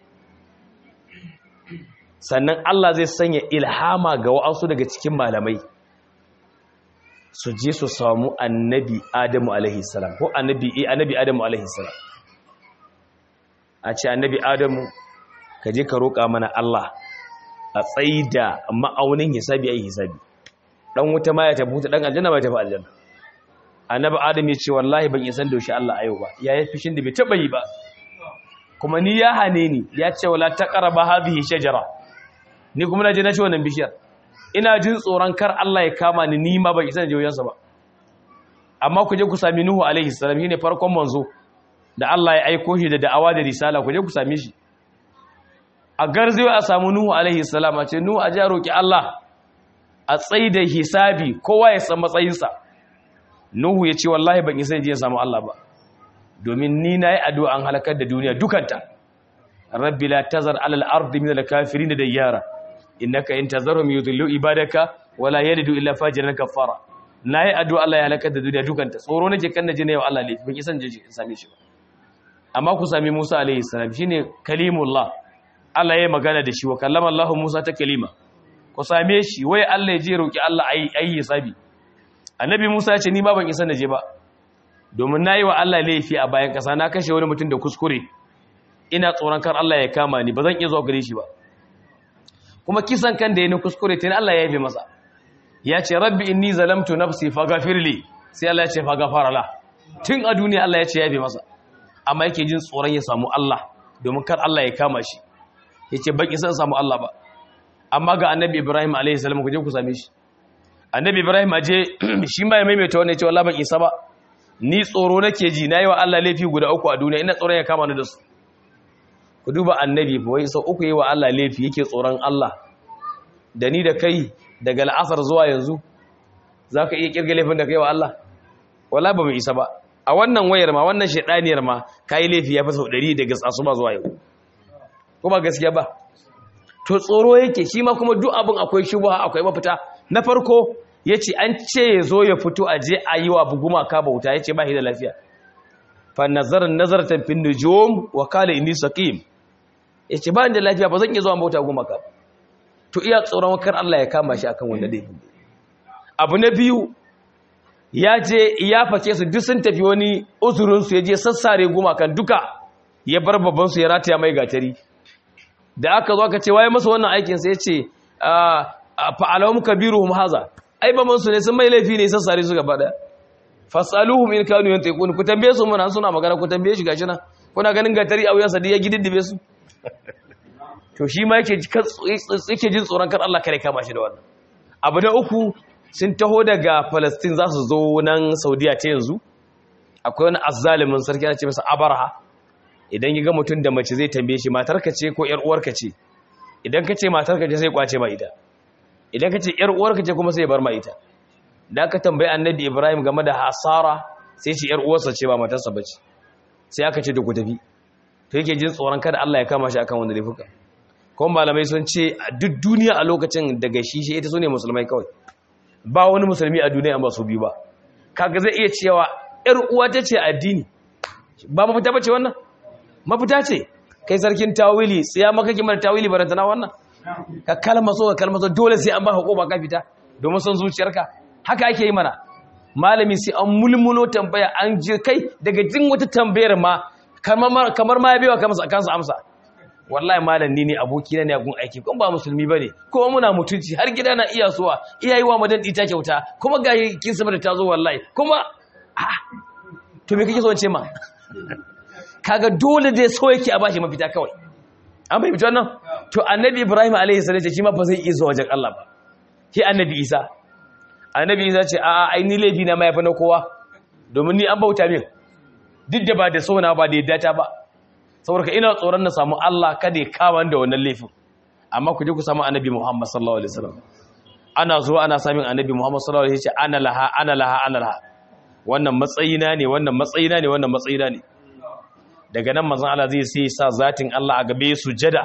sannan Allah zai sanya ilhama ga wa'ansu daga cikin malamai su je su samu annabi adamu alaihi salam ko annabi annabi adamu alaihi salam a ce annabi adamu ka je ka roƙa mana Allah a tsaida ma'aunin hisabi ai hisabi dan wuta ma ya tafi wuta dan aljanna ma ya tafi aljanna annabi adam ya ce wallahi ban isan daushe Allah ayo ba ya yi fishin da bai taba yi ba kuma ni ya hane ni ya ce wala taqraba hadhihi shajara ni kuma na je na ci wannan bishiyar ina jin tsoron kar Allah ya kama ni ni ma ban isan da joyansa ba amma ku je ku sami nuhu alaihi salam shine farkon manzo da Allah ya aiko shi da da'awa da risala ku je ku same shi a garzewa a samu Nuhu alaihi salam a ce Nuhu a ja roki Allah a tsaida hisabi kowa ya san matsayinsa Nuhu ya ce wallahi ban isa je samu Allah ba domin ni na yi addu'a an halakar da duniya dukanta rabbi la tazar alal ardi min al kafirin da yara innaka in tazarhum yudillu ibadaka wala yalidu illa fajiran kafara nayi addu'a Allah ya halakar da duniya dukanta tsoro nake kan naje ne wa Allah laifi ban isan je in same shi ba amma ku sami Musa alaihi salam shine kalimullah Allah ya magana da shi wa kallama Allah Musa ta kalima ku same shi wai Allah ya je roki Allah ayi ayi hisabi annabi Musa ya ce ni ma ban isa naje ba domin nayi wa Allah laifi a bayan kasa na kashe wani mutum da kuskure ina tsoron kar Allah ya kama ni ba zan iya zuwa gare shi ba kuma kisan kan da ya ni kuskure tun Allah ya yafe masa ya ce rabbi inni zalamtu nafsi faghfirli sai Allah ya ce faghfara la tun a duniya Allah ya ce ya yafe masa amma yake jin tsoron ya samu Allah domin kar Allah ya kama shi yace baki san samu Allah ba amma ga annabi Ibrahim alaihi salam ku je ku same shi annabi Ibrahim aje shi ma ya maimaita wannan ya ce wallahi ban isa ba ni tsoro nake ji nayi wa Allah laifi guda uku a duniya ina tsoron ya kama ni da su ku duba annabi fa wai sau uku yi wa Allah laifi yake tsoron Allah da ni da kai daga al'asar zuwa yanzu za ka iya kirga laifin da kai wa Allah wala ba mu isa ba a wannan wayar ma wannan shaidaniyar ma ka yi laifi ya fi sau ɗari daga ba zuwa yau ko ba gaskiya ba to tsoro yake shi ma kuma duk abin akwai shubuha akwai mafita na farko ya ce an ce ya zo ya fito a je a yi wa buguma ka bauta ya ce ba shi da lafiya fa nazarin nazartan fin nujum wa kala inni saqim ya ce ba da lafiya ba zan iya zuwa bauta goma ka to iya tsoron kar Allah ya kama shi akan wanda dai abu na biyu ya je ya fake su duk sun tafi wani uzurin su ya je sassare goma kan duka ya bar babban su ya rataya mai gatari da aka zo aka ce waye masa wannan aikin sai ya ce fa alawum kabiruhum haza ai baban su ne sun mai laifi ne sassare su gaba daya fasaluhum in kanu yantiqun ku tambaye su mun suna magana ku tambaye shi gashi nan kuna ganin gatari a wuyansa da ya gididdibe su to shi ma yake yake jin tsoron kar Allah kare kama shi da wannan abu na uku sun taho daga Palestine za su zo nan Saudiya ta yanzu akwai wani azzalimin sarki ana ce masa Abarha idan ya ga mutum da mace zai tambaye shi matarka ce ko ƴar uwarka ce idan ka ce matarka ce sai kwace ma ita idan ka ce ƴar uwarka ce kuma sai ya bar ma ita da aka tambayi annabi Ibrahim game da hasara sai ce ƴar uwarsa ce ba matarsa bace sai aka ce da ku tafi to yake jin tsoron kada Allah ya kama shi akan wanda laifuka kuma malamai sun ce duk duniya a lokacin daga shi shi ita sune musulmai kawai ba wani musulmi a duniya ba su biyu ba kaga zai iya cewa ƴar uwa ta ce addini ba mafita bace wannan mafita ce kai sarkin tawili tsaya maka kimar tawili barantana wannan ka kalma so ka kalma so dole sai an ba hukuma ka fita domin son zuciyarka haka ake yi mana malami sai an mulmulo tambaya an je kai daga jin wata tambayar ma kamar ma ya bewa kansa amsa wallahi malam ni ne aboki na ne a gun aiki kuma ba musulmi bane kuma muna mutunci har gida na iya suwa iyayi wa madan ta kyauta kuma ga kin sabar ta zo wallahi kuma to me kake so ce ma kaga dole dai so yake a bashi mafita kawai an bai wannan to annabi ibrahim alaihi salam ce shi ma ba zai iya zuwa wajen Allah ba shi annabi isa annabi isa ce a ai ni laifi na mai fa na kowa domin ni an bauta min duk da ba da sona ba da yadda ta ba saboda ina tsoron na samu Allah kada ya kama da wannan laifin amma ku je ku samu annabi Muhammad sallallahu alaihi wasallam ana zuwa ana samun annabi Muhammad sallallahu alaihi wasallam ya ce ana laha ana laha ana laha wannan matsayina ne wannan matsayina ne wannan matsayina ne daga nan manzon Allah zai sai sa zatin Allah a gabe sujada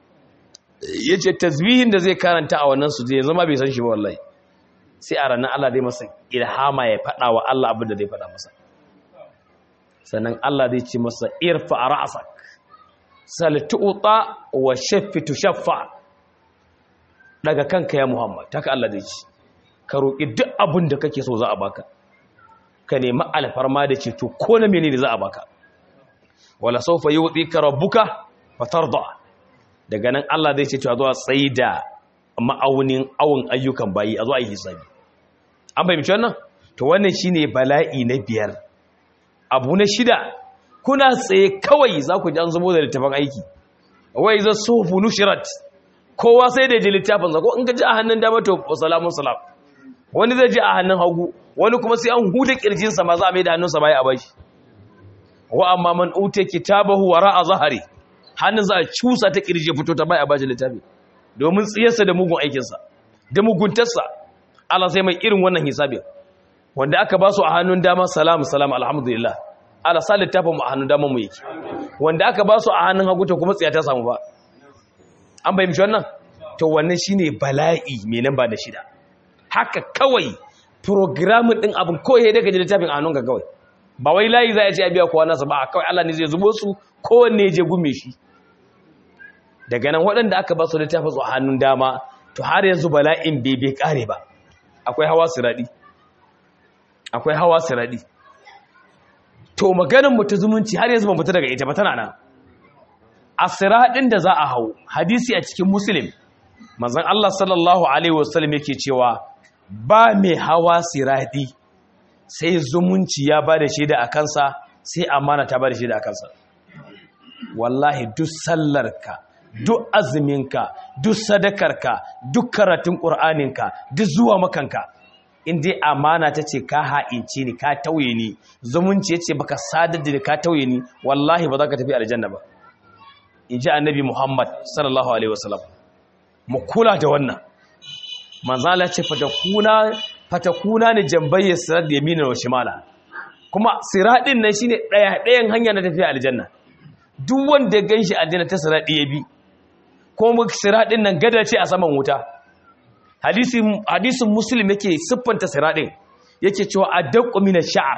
yace tasbihin da zai karanta a wannan sujada yanzu ma bai san shi ba wallahi sai a ranar Allah zai masa ilhama ya faɗa wa Allah abin da zai faɗa masa sannan Allah zai ce masa irfa ra'sak sal tu'ta wa shaffi tushaffa daga kanka ya Muhammad haka Allah zai ce ka roki duk abin da kake so za a baka ka nemi alfarma da ceto ko na menene za a baka wala sawfa yu'tika rabbuka fatarda daga nan Allah zai ce to a zo a tsaida ma'aunin awon ayyukan bayi a zo a yi hisabi an fahimci wannan to wannan shine bala'i na biyar abu na shida kuna tsaye kawai za ku ji an zubo da littafin aiki wai za sufu nushirat kowa sai da ji littafin sa ko in ka ji a hannun dama to salamun salam wani zai ji a hannun hagu wani kuma sai an huda kirjinsa ma za a mai da hannunsa baya a bashi wa amma man uta kitabahu wara zahari hannun za a cusa ta kirje fito ta bai a bashi littafi domin tsiyarsa da mugun aikinsa da muguntarsa Allah sai mai irin wannan hisabin wanda aka ba su a hannun dama salam salam alhamdulillah Allah sa littafin mu a hannun dama mu yake wanda aka ba su a hannun hagu to kuma tsiya ta samu ba an bayyana wannan to wannan shine bala'i mai nan ba da shida haka kawai programming din abin kawai daga littafin a hannunka kawai ba wai layi za a ce a biya kowa nasa ba kawai Allah ne zai zubo su kowanne je gume shi daga nan waɗanda aka ba su littafin su a hannun dama to har yanzu bala'in bai bai kare ba akwai hawa siradi akwai hawa siradi to maganar mu ta zumunci har yanzu ban fita daga ita ba tana nan a siradin da za a hau hadisi a cikin muslim manzon Allah sallallahu alaihi wasallam yake cewa ba mai hawa siradi sai zumunci ya ba da shaida a kansa sai amana ta ba da shaida a kansa wallahi duk sallarka duk azuminka duk sadakarka duk karatun ƙur'aninka duk zuwa makanka in dai amana ta ce ka ha'ince ni ka tauye ni zumunci ya ce baka sadar da ka tauye ni wallahi ba za ka tafi aljanna ba in ji annabi muhammad sallallahu alaihi wasallam mu kula da wannan manzala ce fatakuna fatakuna ne jambayyar sirat da yamina wa shimala kuma siradin nan shine daya dayan hanya na tafiya aljanna duk wanda ya ganshi aljanna ta siradi ya bi ko mu siradin nan gada ce a saman wuta hadisin hadisin muslim yake siffanta siradin yake cewa adaqqu min ash-sha'r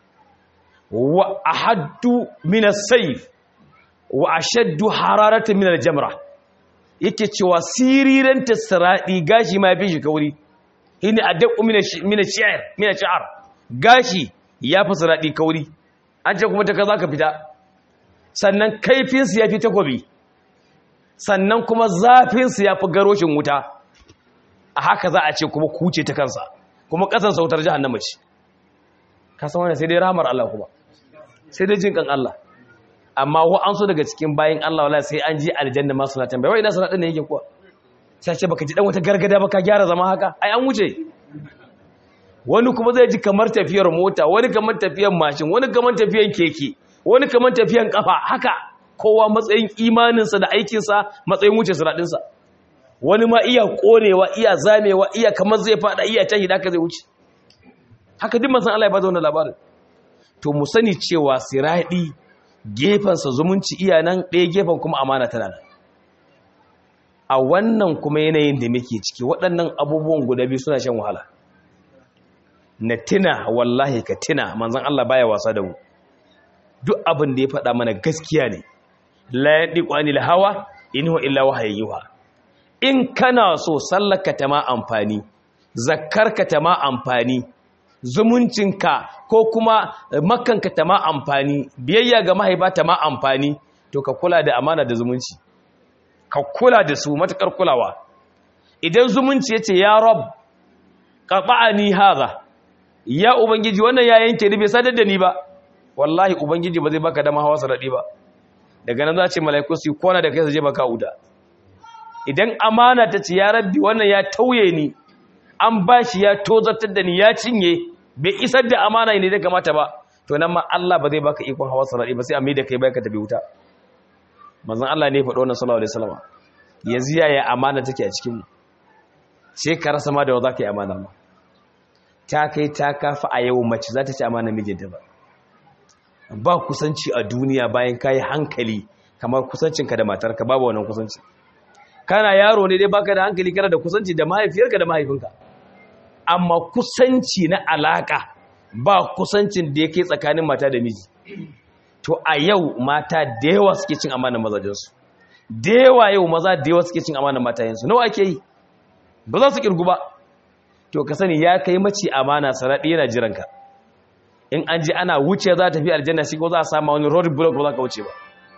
wa ahaddu min as-sayf wa ashaddu hararatan min al-jamra yake cewa siriran tasradi gashi ma fi shi kauri shine adaqqu min min ash-sha'r min ash-sha'r gashi ya fi siradi kauri an ce kuma ta kaza ka fita sannan kaifin su yafi takobi sannan kuma zafin su yafi garoshin wuta a haka za a ce kuma kuce ta kansa kuma kasan sautar jahannama ce ka san wannan sai dai rahmar Allah kuma sai dai jin kan Allah amma wa an so daga cikin bayin Allah wala sai an ji aljanna ma suna tambaya wai ina sana din ne yake kuwa sai ce baka ji dan wata gargada baka gyara zama haka ai an wuce wani kuma zai ji kamar tafiyar mota wani kamar tafiyar mashin wani kamar tafiyar keke wani kamar tafiyar kafa haka kowa matsayin imaninsa da aikinsa matsayin wuce suraɗinsa wani ma iya konewa iya zamewa iya kamar zai fada iya tahi da haka zai wuce haka duk masan Allah ya bada wannan labarin to mu sani cewa siradi gefensa zumunci iya nan ɗaya gefen kuma amana tana nan a wannan kuma yanayin da muke ciki waɗannan abubuwan guda biyu suna shan wahala na tina wallahi ka tina manzan Allah baya wasa da mu duk abin da ya faɗa mana gaskiya ne la yadiqu anil hawa in huwa illa wahayin yuha in kana so sallaka ta ma amfani zakkarka ta ma amfani zumuncinka ko kuma makanka ta ma amfani biyayya ga mahaifa ta ma amfani to ka kula da amana da zumunci ka kula da su matakar kulawa idan zumunci yace ya rab qata'ani hadha ya ubangiji wannan ya yanke ni bai sadar da ni ba wallahi ubangiji ba zai baka dama hawa saradi ba daga nan za ce malaiku su kona da kai su je baka uda idan amana ta ce ya rabbi wannan ya tauye ni an bashi ya tozartar da ni ya cinye bai isar da amana ne da kamata ba to nan ma Allah ba zai baka ikon hawa saradi ba sai a mai da kai bai ka tafi wuta manzon Allah ne ya faɗo wannan sallallahu alaihi wasallam yanzu yaya amana take a cikin mu sai ka rasa ma da wa zaka yi amana ma ta kai ta kafa a yau mace za ta ci amana mijinta ba ba kusanci a duniya bayan kayi hankali kamar kusancinka da matarka babu wannan kusanci kana yaro ne dai baka da hankali kana da kusanci da mahaifiyarka da mahaifinka amma kusanci na alaka ba kusancin da yake tsakanin mata da miji to a yau mata da yawa suke cin amanar mazajensu da yawa yau maza da yawa suke cin amanar matayensu nawa ake yi ba za su kirgu ba to ka sani ya kai mace amana saraɗi yana jiranka in an ji ana wuce za ta fi aljanna shi ko za a samu wani road block ba za ka wuce ba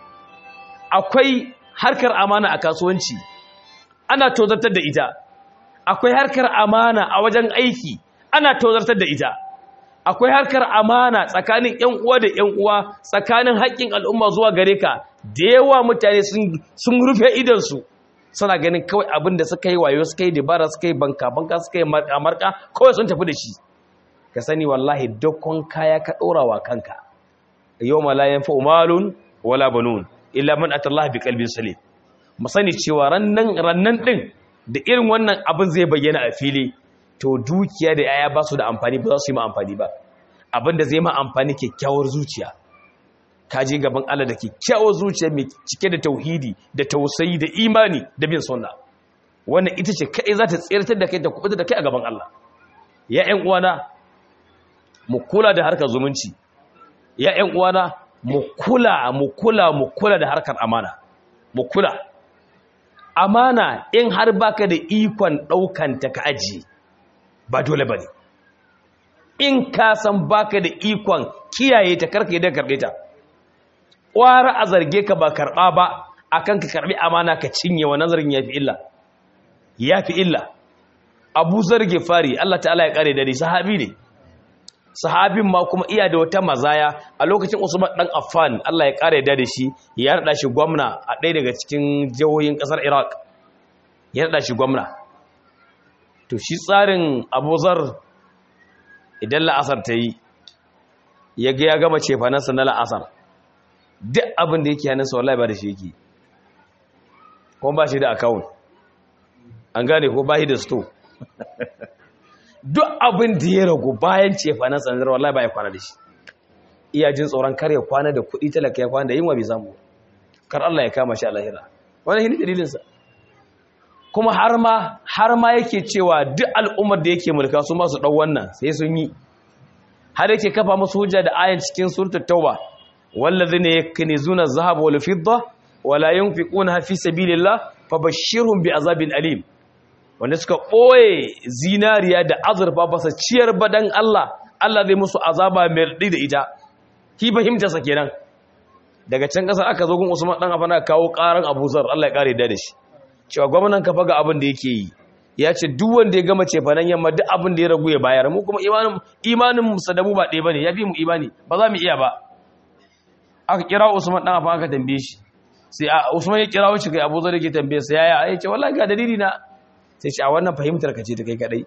akwai harkar amana a kasuwanci ana tozartar da ita akwai harkar amana a wajen aiki ana tozartar da ita akwai harkar amana tsakanin ƴan uwa da ƴan uwa tsakanin haƙƙin al'umma zuwa gare ka da yawa mutane sun rufe idansu suna ganin kawai abin da suka yi wayo suka yi dabara suka yi banka banka suka yi marka kawai sun tafi da shi ka sani wallahi dokon kaya ka ɗora wa kanka yawma la yanfa'u malun wala banun illa man atallaha biqalbin salim mu sani cewa rannan rannan din da irin wannan abin zai bayyana a fili to dukiya da yaya ba su da amfani ba za su yi ma amfani ba abin da zai ma amfani kyakkyawar zuciya ka je gaban Allah da kyakkyawar zuciya mai cike da tauhidi da tausayi da imani da bin sunna wannan ita ce kai za ta tsirtar da kai ta kubuta da kai a gaban Allah ya ƴan uwana mu kula da harkar zumunci ya ƴan uwana mu kula mu kula mu kula da harkar amana mu kula amana in har baka da ikon daukan ta ka ajiye ba dole bane in ka san baka da ikon kiyaye ta karka da karbe ta ƙwara a zarge ka ba karɓa ba akan ka karɓi amana ka cinye wa nazarin yafi illa yafi illa abu zarge fari Allah ta'ala ya kare dare sahabi ne sahabin ma kuma iya da wata mazaya a lokacin Usman dan Affan Allah ya kare da shi ya rada shi gwamna a ɗaya daga cikin jihohin ƙasar Iraq ya rada shi gwamna to shi tsarin Abu Zar idan la'asar ta yi ya ga ya gama cefanansa na la'asar duk abin da yake hannunsa wallahi ba da shi yake kuma ba shi da account an gane ko ba shi da store duk abin da ya ragu bayan cefa na tsanar wallahi ba ya kwana da shi iya jin tsoron kar ya kwana da kuɗi talaka ya kwana da yinwa bai samu kar Allah ya kama shi a lahira wani hini dalilinsa kuma har ma har ma yake cewa duk al'ummar da yake mulka su masu ɗau wannan sai sun yi har yake kafa musu hujja da ayan cikin suratul tauba wallazina yaknizuna adh-dhahaba wal fidda wala yunfiquna fi sabilillah fabashshirhum bi'azabin alim wanda suka ɓoye zinariya da azurfa ba su ciyar badan Allah Allah zai musu azaba mai raɗi da ita ki fahimtarsa kenan daga can ƙasar aka zo gun Usman dan afana kawo ƙaran Abu Zar Allah ya kare da da shi cewa gwamnatin ka faga abin da yake yi ya ce duk wanda ya gama cefanen yamma duk abin da ya ragu ya bayar mu kuma imanin imanin mu sadamu ba ɗaya bane yafi mu imani ba za mu iya ba aka kira Usman dan afana aka tambaye shi sai Usman ya kira wuce kai Abu Zar yake tambaye sa yaya ya ce wallahi ga dalili na sai ce a wannan fahimtar ka ce ta kai kadai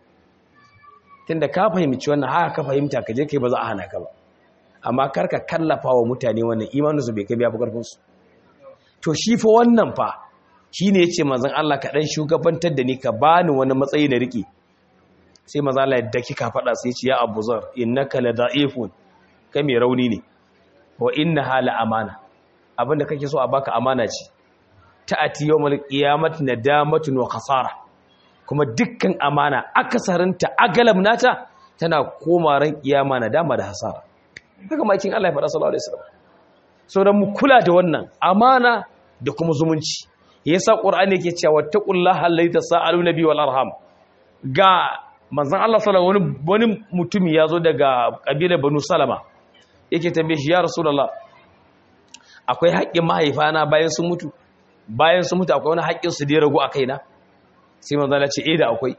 tunda ka fahimci wannan haka ka fahimta ka je kai ba za a hana ka ba amma kar ka kallafa wa mutane wannan imaninsu bai kai biya fi karfin su to shi fa wannan fa shine yace manzon Allah ka dan shugabantar da ni ka bani wani matsayi na riki sai manzon Allah yadda kika faɗa sai ce ya Abu Zar innaka la da'ifun kai mai rauni ne wa innaha la amana abinda kake so a baka amana ce ta'ati yawmal qiyamati nadamatun wa khasara kuma dukkan amana akasarinta agalab nata tana koma ran kiyama na dama da hasara haka makin Allah ya faɗa sallallahu alaihi wasallam so dan mu kula da wannan amana da kuma zumunci yasa qur'ani yake cewa taqullaha allazi tasaalu nabi wal arham ga manzon Allah sallallahu wani wani mutumi yazo daga kabilar banu salama yake tambaye shi ya rasulullah akwai haƙƙin mahaifana bayan sun mutu bayan sun mutu akwai wani haƙƙin su da ya ragu a kaina sai manzo Allah ce eh da akwai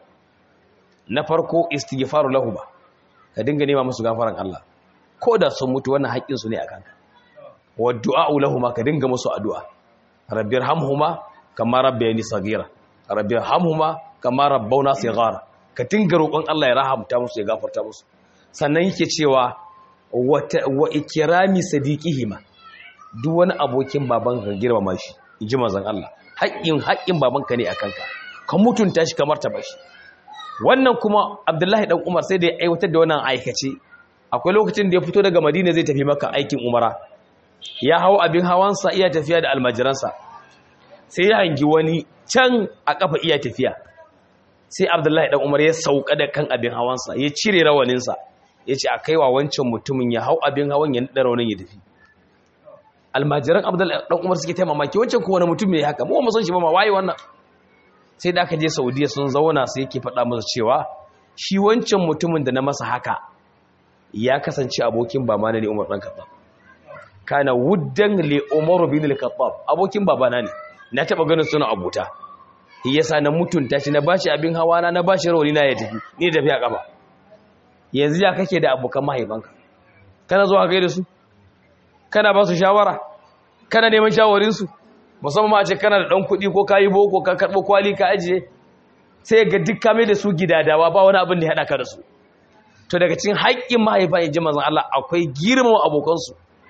na farko istighfaru lahum ka dinga nema musu gafaran Allah ko da sun mutu wannan haƙƙin su ne akan ka wa du'a'u lahum ka dinga musu addu'a rabbirhamhuma kama rabbayani saghira rabbirhamhuma kama rabbawna saghara ka dinga roƙon Allah ya rahamta musu ya gafarta musu sannan yake cewa wa ikrami sadiqihima duk wani abokin babanka ka girmama shi inji manzon Allah haƙƙin haƙƙin babanka ne akan ka ka mutunta shi kamar ta bashi wannan kuma abdullahi dan umar sai da ya aiwatar da wannan aikace akwai lokacin da ya fito daga madina zai tafi maka aikin umara ya hau abin hawansa iya tafiya da almajiransa sai ya hangi wani can a kafa iya tafiya sai abdullahi dan umar ya sauka da kan abin hawansa ya cire rawaninsa ya ce a kaiwa wancan mutumin ya hau abin hawan ya naɗa rawanin ya tafi almajiran abdullahi dan umar suke taimamaki wancan kuma wani mutum ne haka mu ba mu san shi ba ma waye wannan sai da aka je saudiya sun zauna sai yake faɗa masa cewa shi wancan mutumin da na masa haka ya kasance abokin babana ne umar ɗan kaɓa kana wuddan le umar bin al-khattab abokin babana ne na taɓa ganin suna abuta yasa na mutunta shi na bashi abin hawa na na bashi rawani na ya tafi ni tafi a kafa yanzu ya kake da abokan mahaifanka kana zuwa kai da su kana ba su shawara kana neman shawarinsu musamman a ce kana da ɗan kuɗi ko kayi boko ka karɓo kwali ka ajiye sai ga duk kame da su gidadawa ba wani abin da ya haɗa ka da su to daga cikin haƙƙin mahaifa in ji mazan Allah akwai girmama abokansu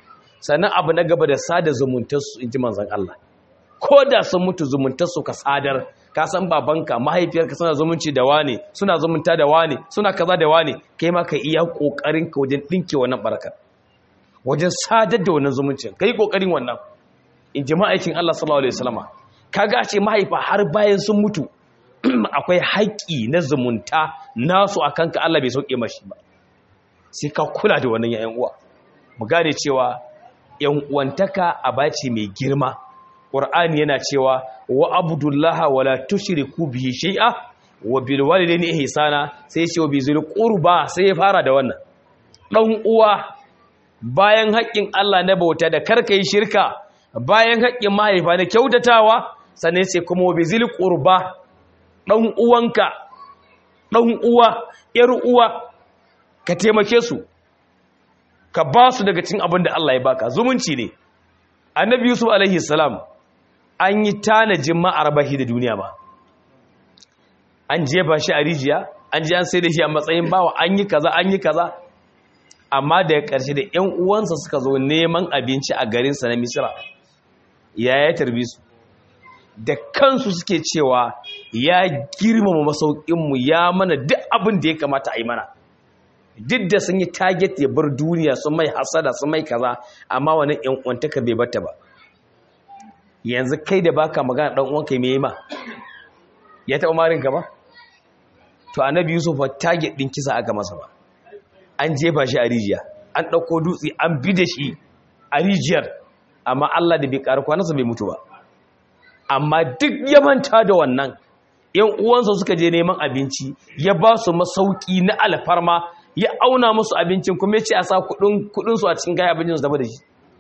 sannan abu na gaba da sada zumuntarsu in ji manzan Allah ko da sun mutu zumuntarsu ka sadar ka san babanka mahaifiyarka suna zumunci da wane suna zumunta da wane suna kaza da wane kai ma ka iya kokarin ka wajen dinke wannan baraka wajen sadar da wannan zumuncin kai kokarin wannan in ji ma'aikin Allah sallallahu alaihi wasallama kaga ce mahaifa har bayan sun mutu akwai haƙƙi na zumunta nasu akan ka Allah bai sauke mashi ba sai ka kula da wannan yayan uwa mu gane cewa yan uwantaka abaci mai girma Qur'ani yana cewa wa abdullaha wala tushriku bihi shay'a wa bil walidayni ihsana sai ce wa bizil qurba sai ya fara da wannan dan uwa bayan haƙƙin Allah na bauta da karkai shirka bayan haƙƙin mahaifa na kyautatawa sannan sai kuma wa bizil qurba dan uwanka dan uwa yar uwa ka taimake su ka ba su daga cikin abin da Allah ya baka zumunci ne annabi yusuf alaihi salam an yi tanajin ma'arbahi da duniya ba an jefa shi a rijiya an ji an sai da shi a matsayin bawa an yi kaza an yi kaza amma daga ƙarshe da ƴan uwansa suka zo neman abinci a garinsa na misira ya ya tarbi su da kansu suke cewa ya girmama masaukinmu ya mana duk abin da ya kamata a yi mana duk da sun yi target ya bar duniya sun mai hasada sun mai kaza amma wani ƴan uwantaka bai bata ba yanzu kai da baka magana dan uwanka me ma ya taba marin ka ba to annabi yusuf fa target din kisa aka masa ba an jefa shi a rijiya an dauko dutse an bi da shi a rijiyar amma Allah da bai karu kwanansa bai mutu ba amma duk ya manta da wannan yan uwansa suka je neman abinci ya ba su masauki na alfarma ya auna musu abincin kuma ya ce a sa kudin su a cikin gaya abincin su dafa da shi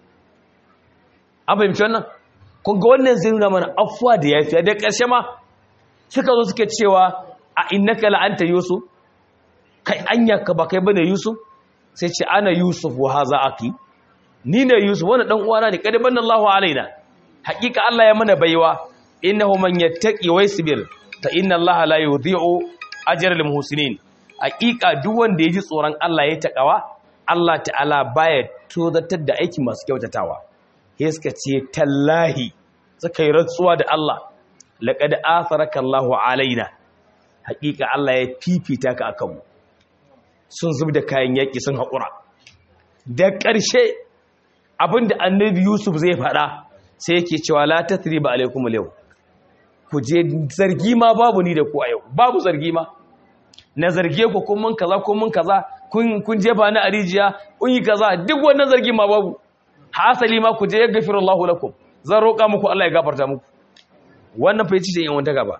an fahimci wannan kun ga wannan zai nuna mana afuwa da yafiya da ƙarshe ma suka zo suke cewa a innaka la'anta yusuf kai anya ka ba kai bane yusuf sai ce ana yusuf wa haza aki ni ne yusuf wannan dan uwana ne kada banna Allahu alaina haƙiƙa Allah ya mana baiwa innahu man yattaqi wa yasbir fa inna Allah la yudhi'u ajral muhsinin haƙiƙa duk wanda ya ji tsoron Allah ya takawa Allah ta'ala baya tozatar da aiki masu kyautatawa ya suka ce tallahi suka yi rantsuwa da Allah laƙad atharaka Allahu alaina haƙiƙa Allah ya fifita ka akan mu sun zub da kayan yaƙi sun haƙura da ƙarshe abinda annabi Yusuf zai faɗa sai yake cewa la tathriba alaikum al ku je zargi ma babu ni da ku a yau babu zargi ma na zarge ku kun mun kaza kun mun kaza kun kun jefa ni a rijiya kun yi kaza duk wannan zargi ma babu hasali ma ku je ya gafiru Allah lakum zan roƙa muku Allah ya gafarta muku wannan fa yace ce yan wanda gaba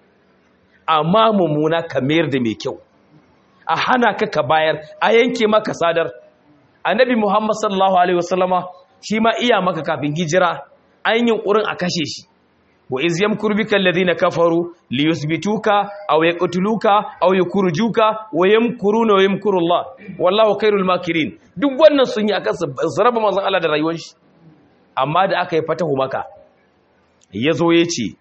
amma mummuna ka mayar da mai kyau a hana ka ka bayar a yanke maka sadar annabi Muhammad sallallahu alaihi wasallama shi ma iya maka kafin hijira an yi ƙurin a kashe shi wa iz yamkuru bika alladhina kafaru liyuthbituka aw yaqtuluka aw yukhrijuka wa yamkuruna wa yamkuru Allah wallahu khairul makirin duk wannan sun yi akan su raba manzon Allah da rayuwar shi amma da aka yi fatahu maka yazo yace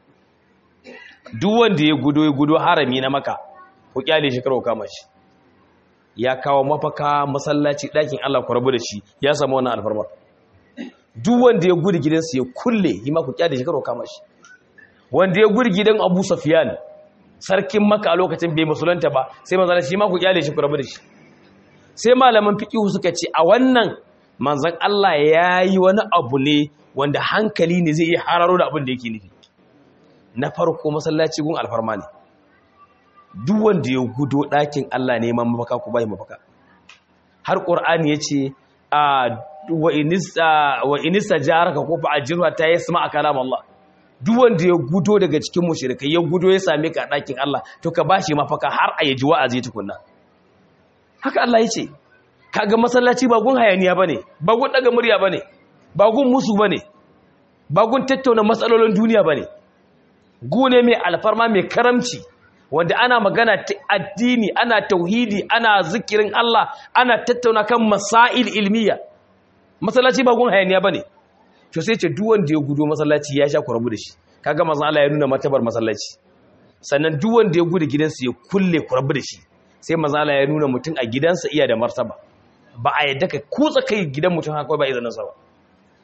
duk wanda ya gudo ya gudo harami na maka ku kyale shi karo kama shi ya kawo mafaka masallaci dakin Allah ku rabu da shi ya samu wannan alfarma duk wanda ya gudu gidansa ya kulle yi ma ku kyale shi karo kama shi wanda ya gudu gidan Abu Sufyan sarkin Makka a lokacin bai musulunta ba sai manzon shi ma ku kyale shi ku rabu da shi sai malaman fiqh suka ce a wannan manzon Allah yayi wani abu ne wanda hankali ne zai iya hararo da abin da yake nufi na farko masallaci gun alfarma ne duk wanda ya gudo ɗakin Allah neman mafaka ku bai mafaka har qur'ani yace a wa inista wa inista jaraka ko fa ajirwa ta yasma kalam Allah duk wanda ya gudo daga cikin mushrikai ya gudo ya same ka a ɗakin Allah to ka bashi mafaka har a yaji wa'azi tukunna haka Allah yace kaga masallaci ba gun hayaniya bane ba gun daga murya bane ba gun musu bane ba gun tattauna matsalolin duniya bane gune mai alfarma mai karamci wanda ana magana ta addini ana tauhidi ana zikirin Allah ana tattauna kan masail ilmiya masallaci ba gun hayaniya bane to sai ce duk wanda ya gudo masallaci ya sha ku rabu da shi kaga manzon Allah ya nuna matabar masallaci sannan duk wanda ya gudu gidansa ya kulle ku rabu da shi sai manzon Allah ya nuna mutum a gidansa iya da martaba ba a yadda ka kutsa kai gidan mutum haka ba izinin sa ba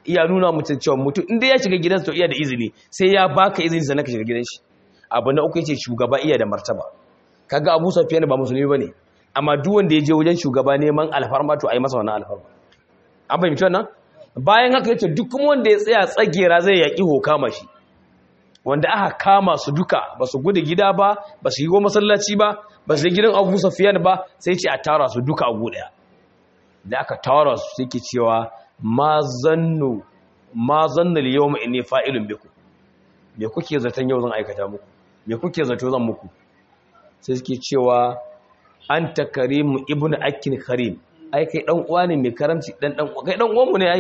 iya nuna mutum cewa mutum inda ya shiga gidansa to iya da izini sai ya baka izini sannan ka shiga gidan shi abu na uku yace shugaba iya da martaba kaga Abu Sufyan ba musulmi bane amma duk wanda ya je wajen shugaba neman alfarma to ai masa wannan alfarma an fahimci wannan bayan haka yace duk kuma wanda ya tsaya tsagera zai yaki hokama shi wanda aka kama su duka ba su gudu gida ba ba su yi go masallaci ba ba su yi gidan Abu Sufyan ba sai ce a tara su duka a daya da aka tara su suke cewa ma zannu ma zannu al-yawma inni fa'ilun bikum me kuke zaton yau zan aikata muku me kuke zato zan muku sai suke cewa anta karim ibnu akin karim ai kai dan uwa ne mai karamci dan dan kai dan uwan mu ne ai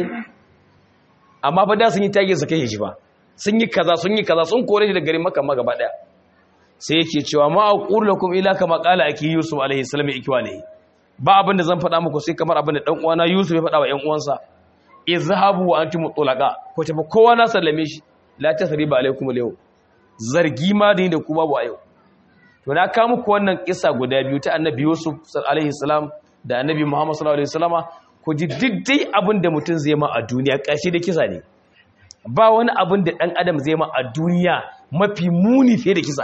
amma fa da sun yi tage su kai shi ba sun yi kaza sun yi kaza sun kore shi da garin makka ma gaba daya sai yake cewa ma aqulu lakum ila kama qala aki yusuf alaihi salam ikwalihi ba abin da zan faɗa muku sai kamar abin da dan uwana yusuf ya faɗa wa ƴan uwansa izhabu wa antum tulaqa ko tafi kowa na sallame shi la tasriba alaikum al zargi ma da ni da ku babu a yau to na kawo muku wannan kissa guda biyu ta annabi yusuf alaihi salam da annabi muhammad sallallahu alaihi wasallama ku ji diddai abin da mutum zai ma a duniya ƙarshe da kisa ne ba wani abin da ɗan adam zai ma a duniya mafi muni fiye da kisa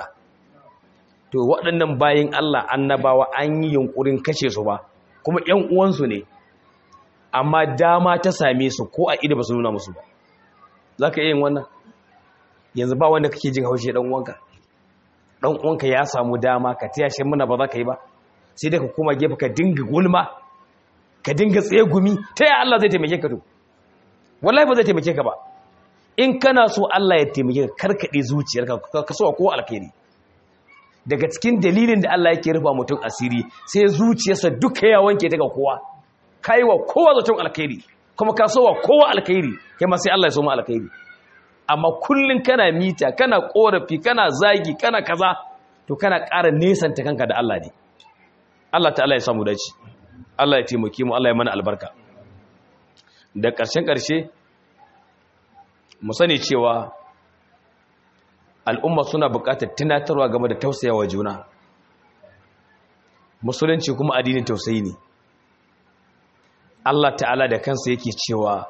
to waɗannan bayan Allah annabawa an yi yunkurin kashe su ba kuma ƴan uwansu ne amma dama ta same su ko a ido ba su nuna musu ba za ka yin wannan yanzu ba wanda kake jin haushe ɗan uwanka ɗan uwanka ya samu dama ka taya shi muna ba za ka yi ba sai dai ka koma gefe ka dinga gulma ka dinga tsaye gumi ta yaya Allah zai taimake ka to wallahi ba zai taimake ka ba in kana so Allah ya taimake ka karkade zuciyarka ka so ko alkhairi daga cikin dalilin da Allah yake rufa mutum asiri sai zuciyarsa duka ya wanke ta ga kowa kai wa kowa zaton alkhairi kuma ka so wa kowa alkhairi kai ma sai Allah ya so ma alkhairi amma kullun kana mita kana korafi kana zagi kana kaza to kana ƙara nesanta kanka da Allah ne Allah ta'ala ya samu dace Allah ya taimake mu Allah ya mana albarka da ƙarshen ƙarshe mu sani cewa al'umma suna buƙatar tunatarwa game da tausayawa juna musulunci kuma addinin tausayi ne Allah ta'ala da kansa yake cewa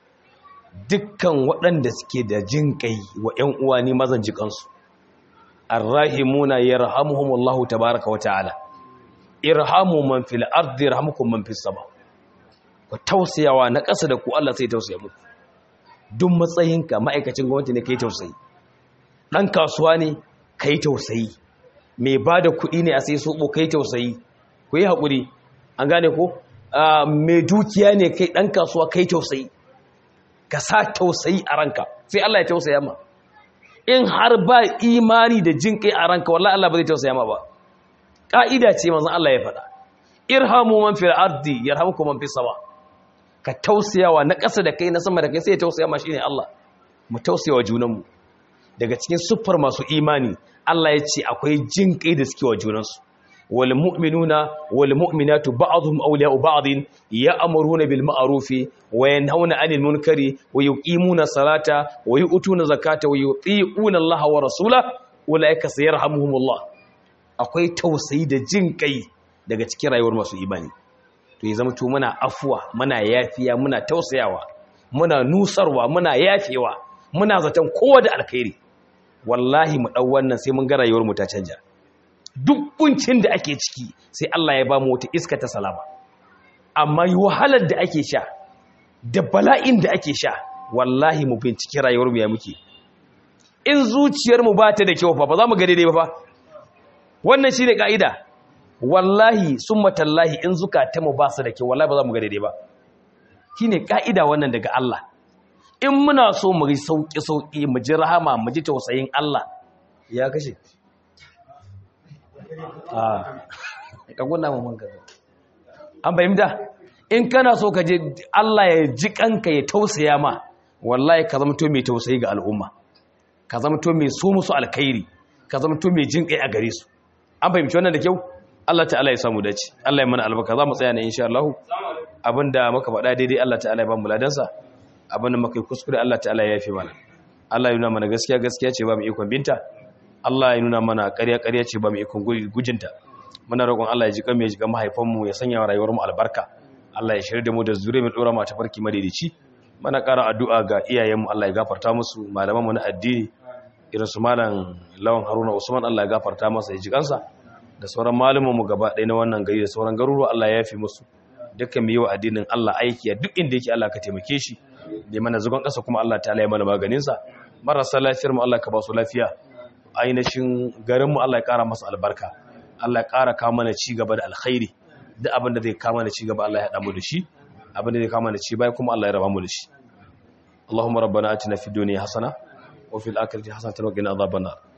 dukkan waɗanda suke da jin kai wa ‘yan uwa ne mazan jikansu arrahimuna yarhamuhumullahu tabaraka wa ta'ala irhamu man fil ardi yarhamukum man fis sama ku tausayawa na ƙasa da ku Allah sai tausaya muku duk matsayinka ma'aikacin gwamnati ne kai tausayi dan kasuwa ne kai tausayi mai bada kuɗi ne a sai sobo kai tausayi ku yi haƙuri an gane ko mai dukiya ne kai dan kasuwa kai tausayi ka sa tausayi a ranka sai Allah ya tausaya ma in har ba imani da jin kai a ranka wallahi Allah ba zai tausaya ma ba ƙa'ida ce manzan Allah ya faɗa irhamu man fil ardi yarhamukum man fis sama ka tausayawa na ƙasa da kai na sama da kai sai ya tausaya ma shine Allah mu tausayawa junanmu daga cikin siffar masu imani Allah ya ce akwai jin kai da suke wa junansu wal mu'minuna wal mu'minatu ba'dhum awliya'u ba'dhin ya'muruna bil ma'ruf wa yanhauna 'anil munkari wa yuqimuna salata wa yu'tuna zakata wa yuti'una Allah wa rasulahu ulaika sayarhamuhumullah akwai tausayi da jin kai daga cikin rayuwar masu imani to ya zama to muna afuwa muna yafiya muna tausayawa muna nusarwa muna yafewa muna zaton kowa da alkhairi wallahi mu dau wannan sai mun ga rayuwar mu ta canja duk kuncin da ake ciki sai Allah ya ba mu wata iska ta salama amma yi wahalar da ake sha da bala'in da ake sha wallahi mu binciki rayuwar mu ya muke in zuciyar mu ba ta da kyau fa ba za mu ga daidai ba fa wannan shi ne ƙa'ida wallahi sun matallahi in zukata mu ba su da kyau wallahi ba za mu ga daidai ba shi ne ƙa'ida wannan daga Allah in muna so mu yi sauƙi-sauƙi mu ji rahama mu ji tausayin Allah ya kashe a ƙaguna mu man gaza an fahimta in kana so ka je Allah ya ji kanka ya tausaya ma wallahi ka zama to mai tausayi ga al'umma ka zama to mai so musu alkhairi ka zama to mai jin kai a gare su an fahimci wannan da kyau Allah ta'ala ya samu dace Allah ya mana albarka za mu tsaya ne insha Allah abinda muka faɗa daidai Allah ta'ala ya ba mu ladansa abinda muka yi kuskure Allah ta'ala ya yafe mana Allah ya nuna mana gaskiya gaskiya ce ba mu ikon binta Allah ya nuna mana ƙarya ƙarya ce ba mu ikon gujinta muna roƙon Allah ya ji kan mu ya ji kan mahaifan mu ya sanya wa rayuwar mu albarka Allah ya shirya da mu da zure mu dora mu ta farki madaidaici mana ƙara addu'a ga iyayenmu Allah ya gafarta musu malamanmu na addini irin su malam lawan haruna usman Allah ya gafarta masa ya ji kansa da sauran malumanmu gaba ɗaya na wannan gari da sauran garuruwa Allah ya yafi musu dukkan mu yi wa addinin Allah aiki a duk inda yake Allah ka taimake shi da mana zugon ƙasa kuma Allah ta ya mana maganinsa marasa lafiyar mu Allah ka ba su lafiya ainihin garin mu Allah ya ƙara masa albarka Allah ya ƙara kawo mana ci gaba da alkhairi duk abin da zai kawo mana ci gaba Allah ya haɗa mu da shi abin da zai kawo mana ci bai kuma Allah ya raba mu da shi Allahumma rabbana atina fid dunya hasana wa fil akhirati hasanatan wa qina adhaban nar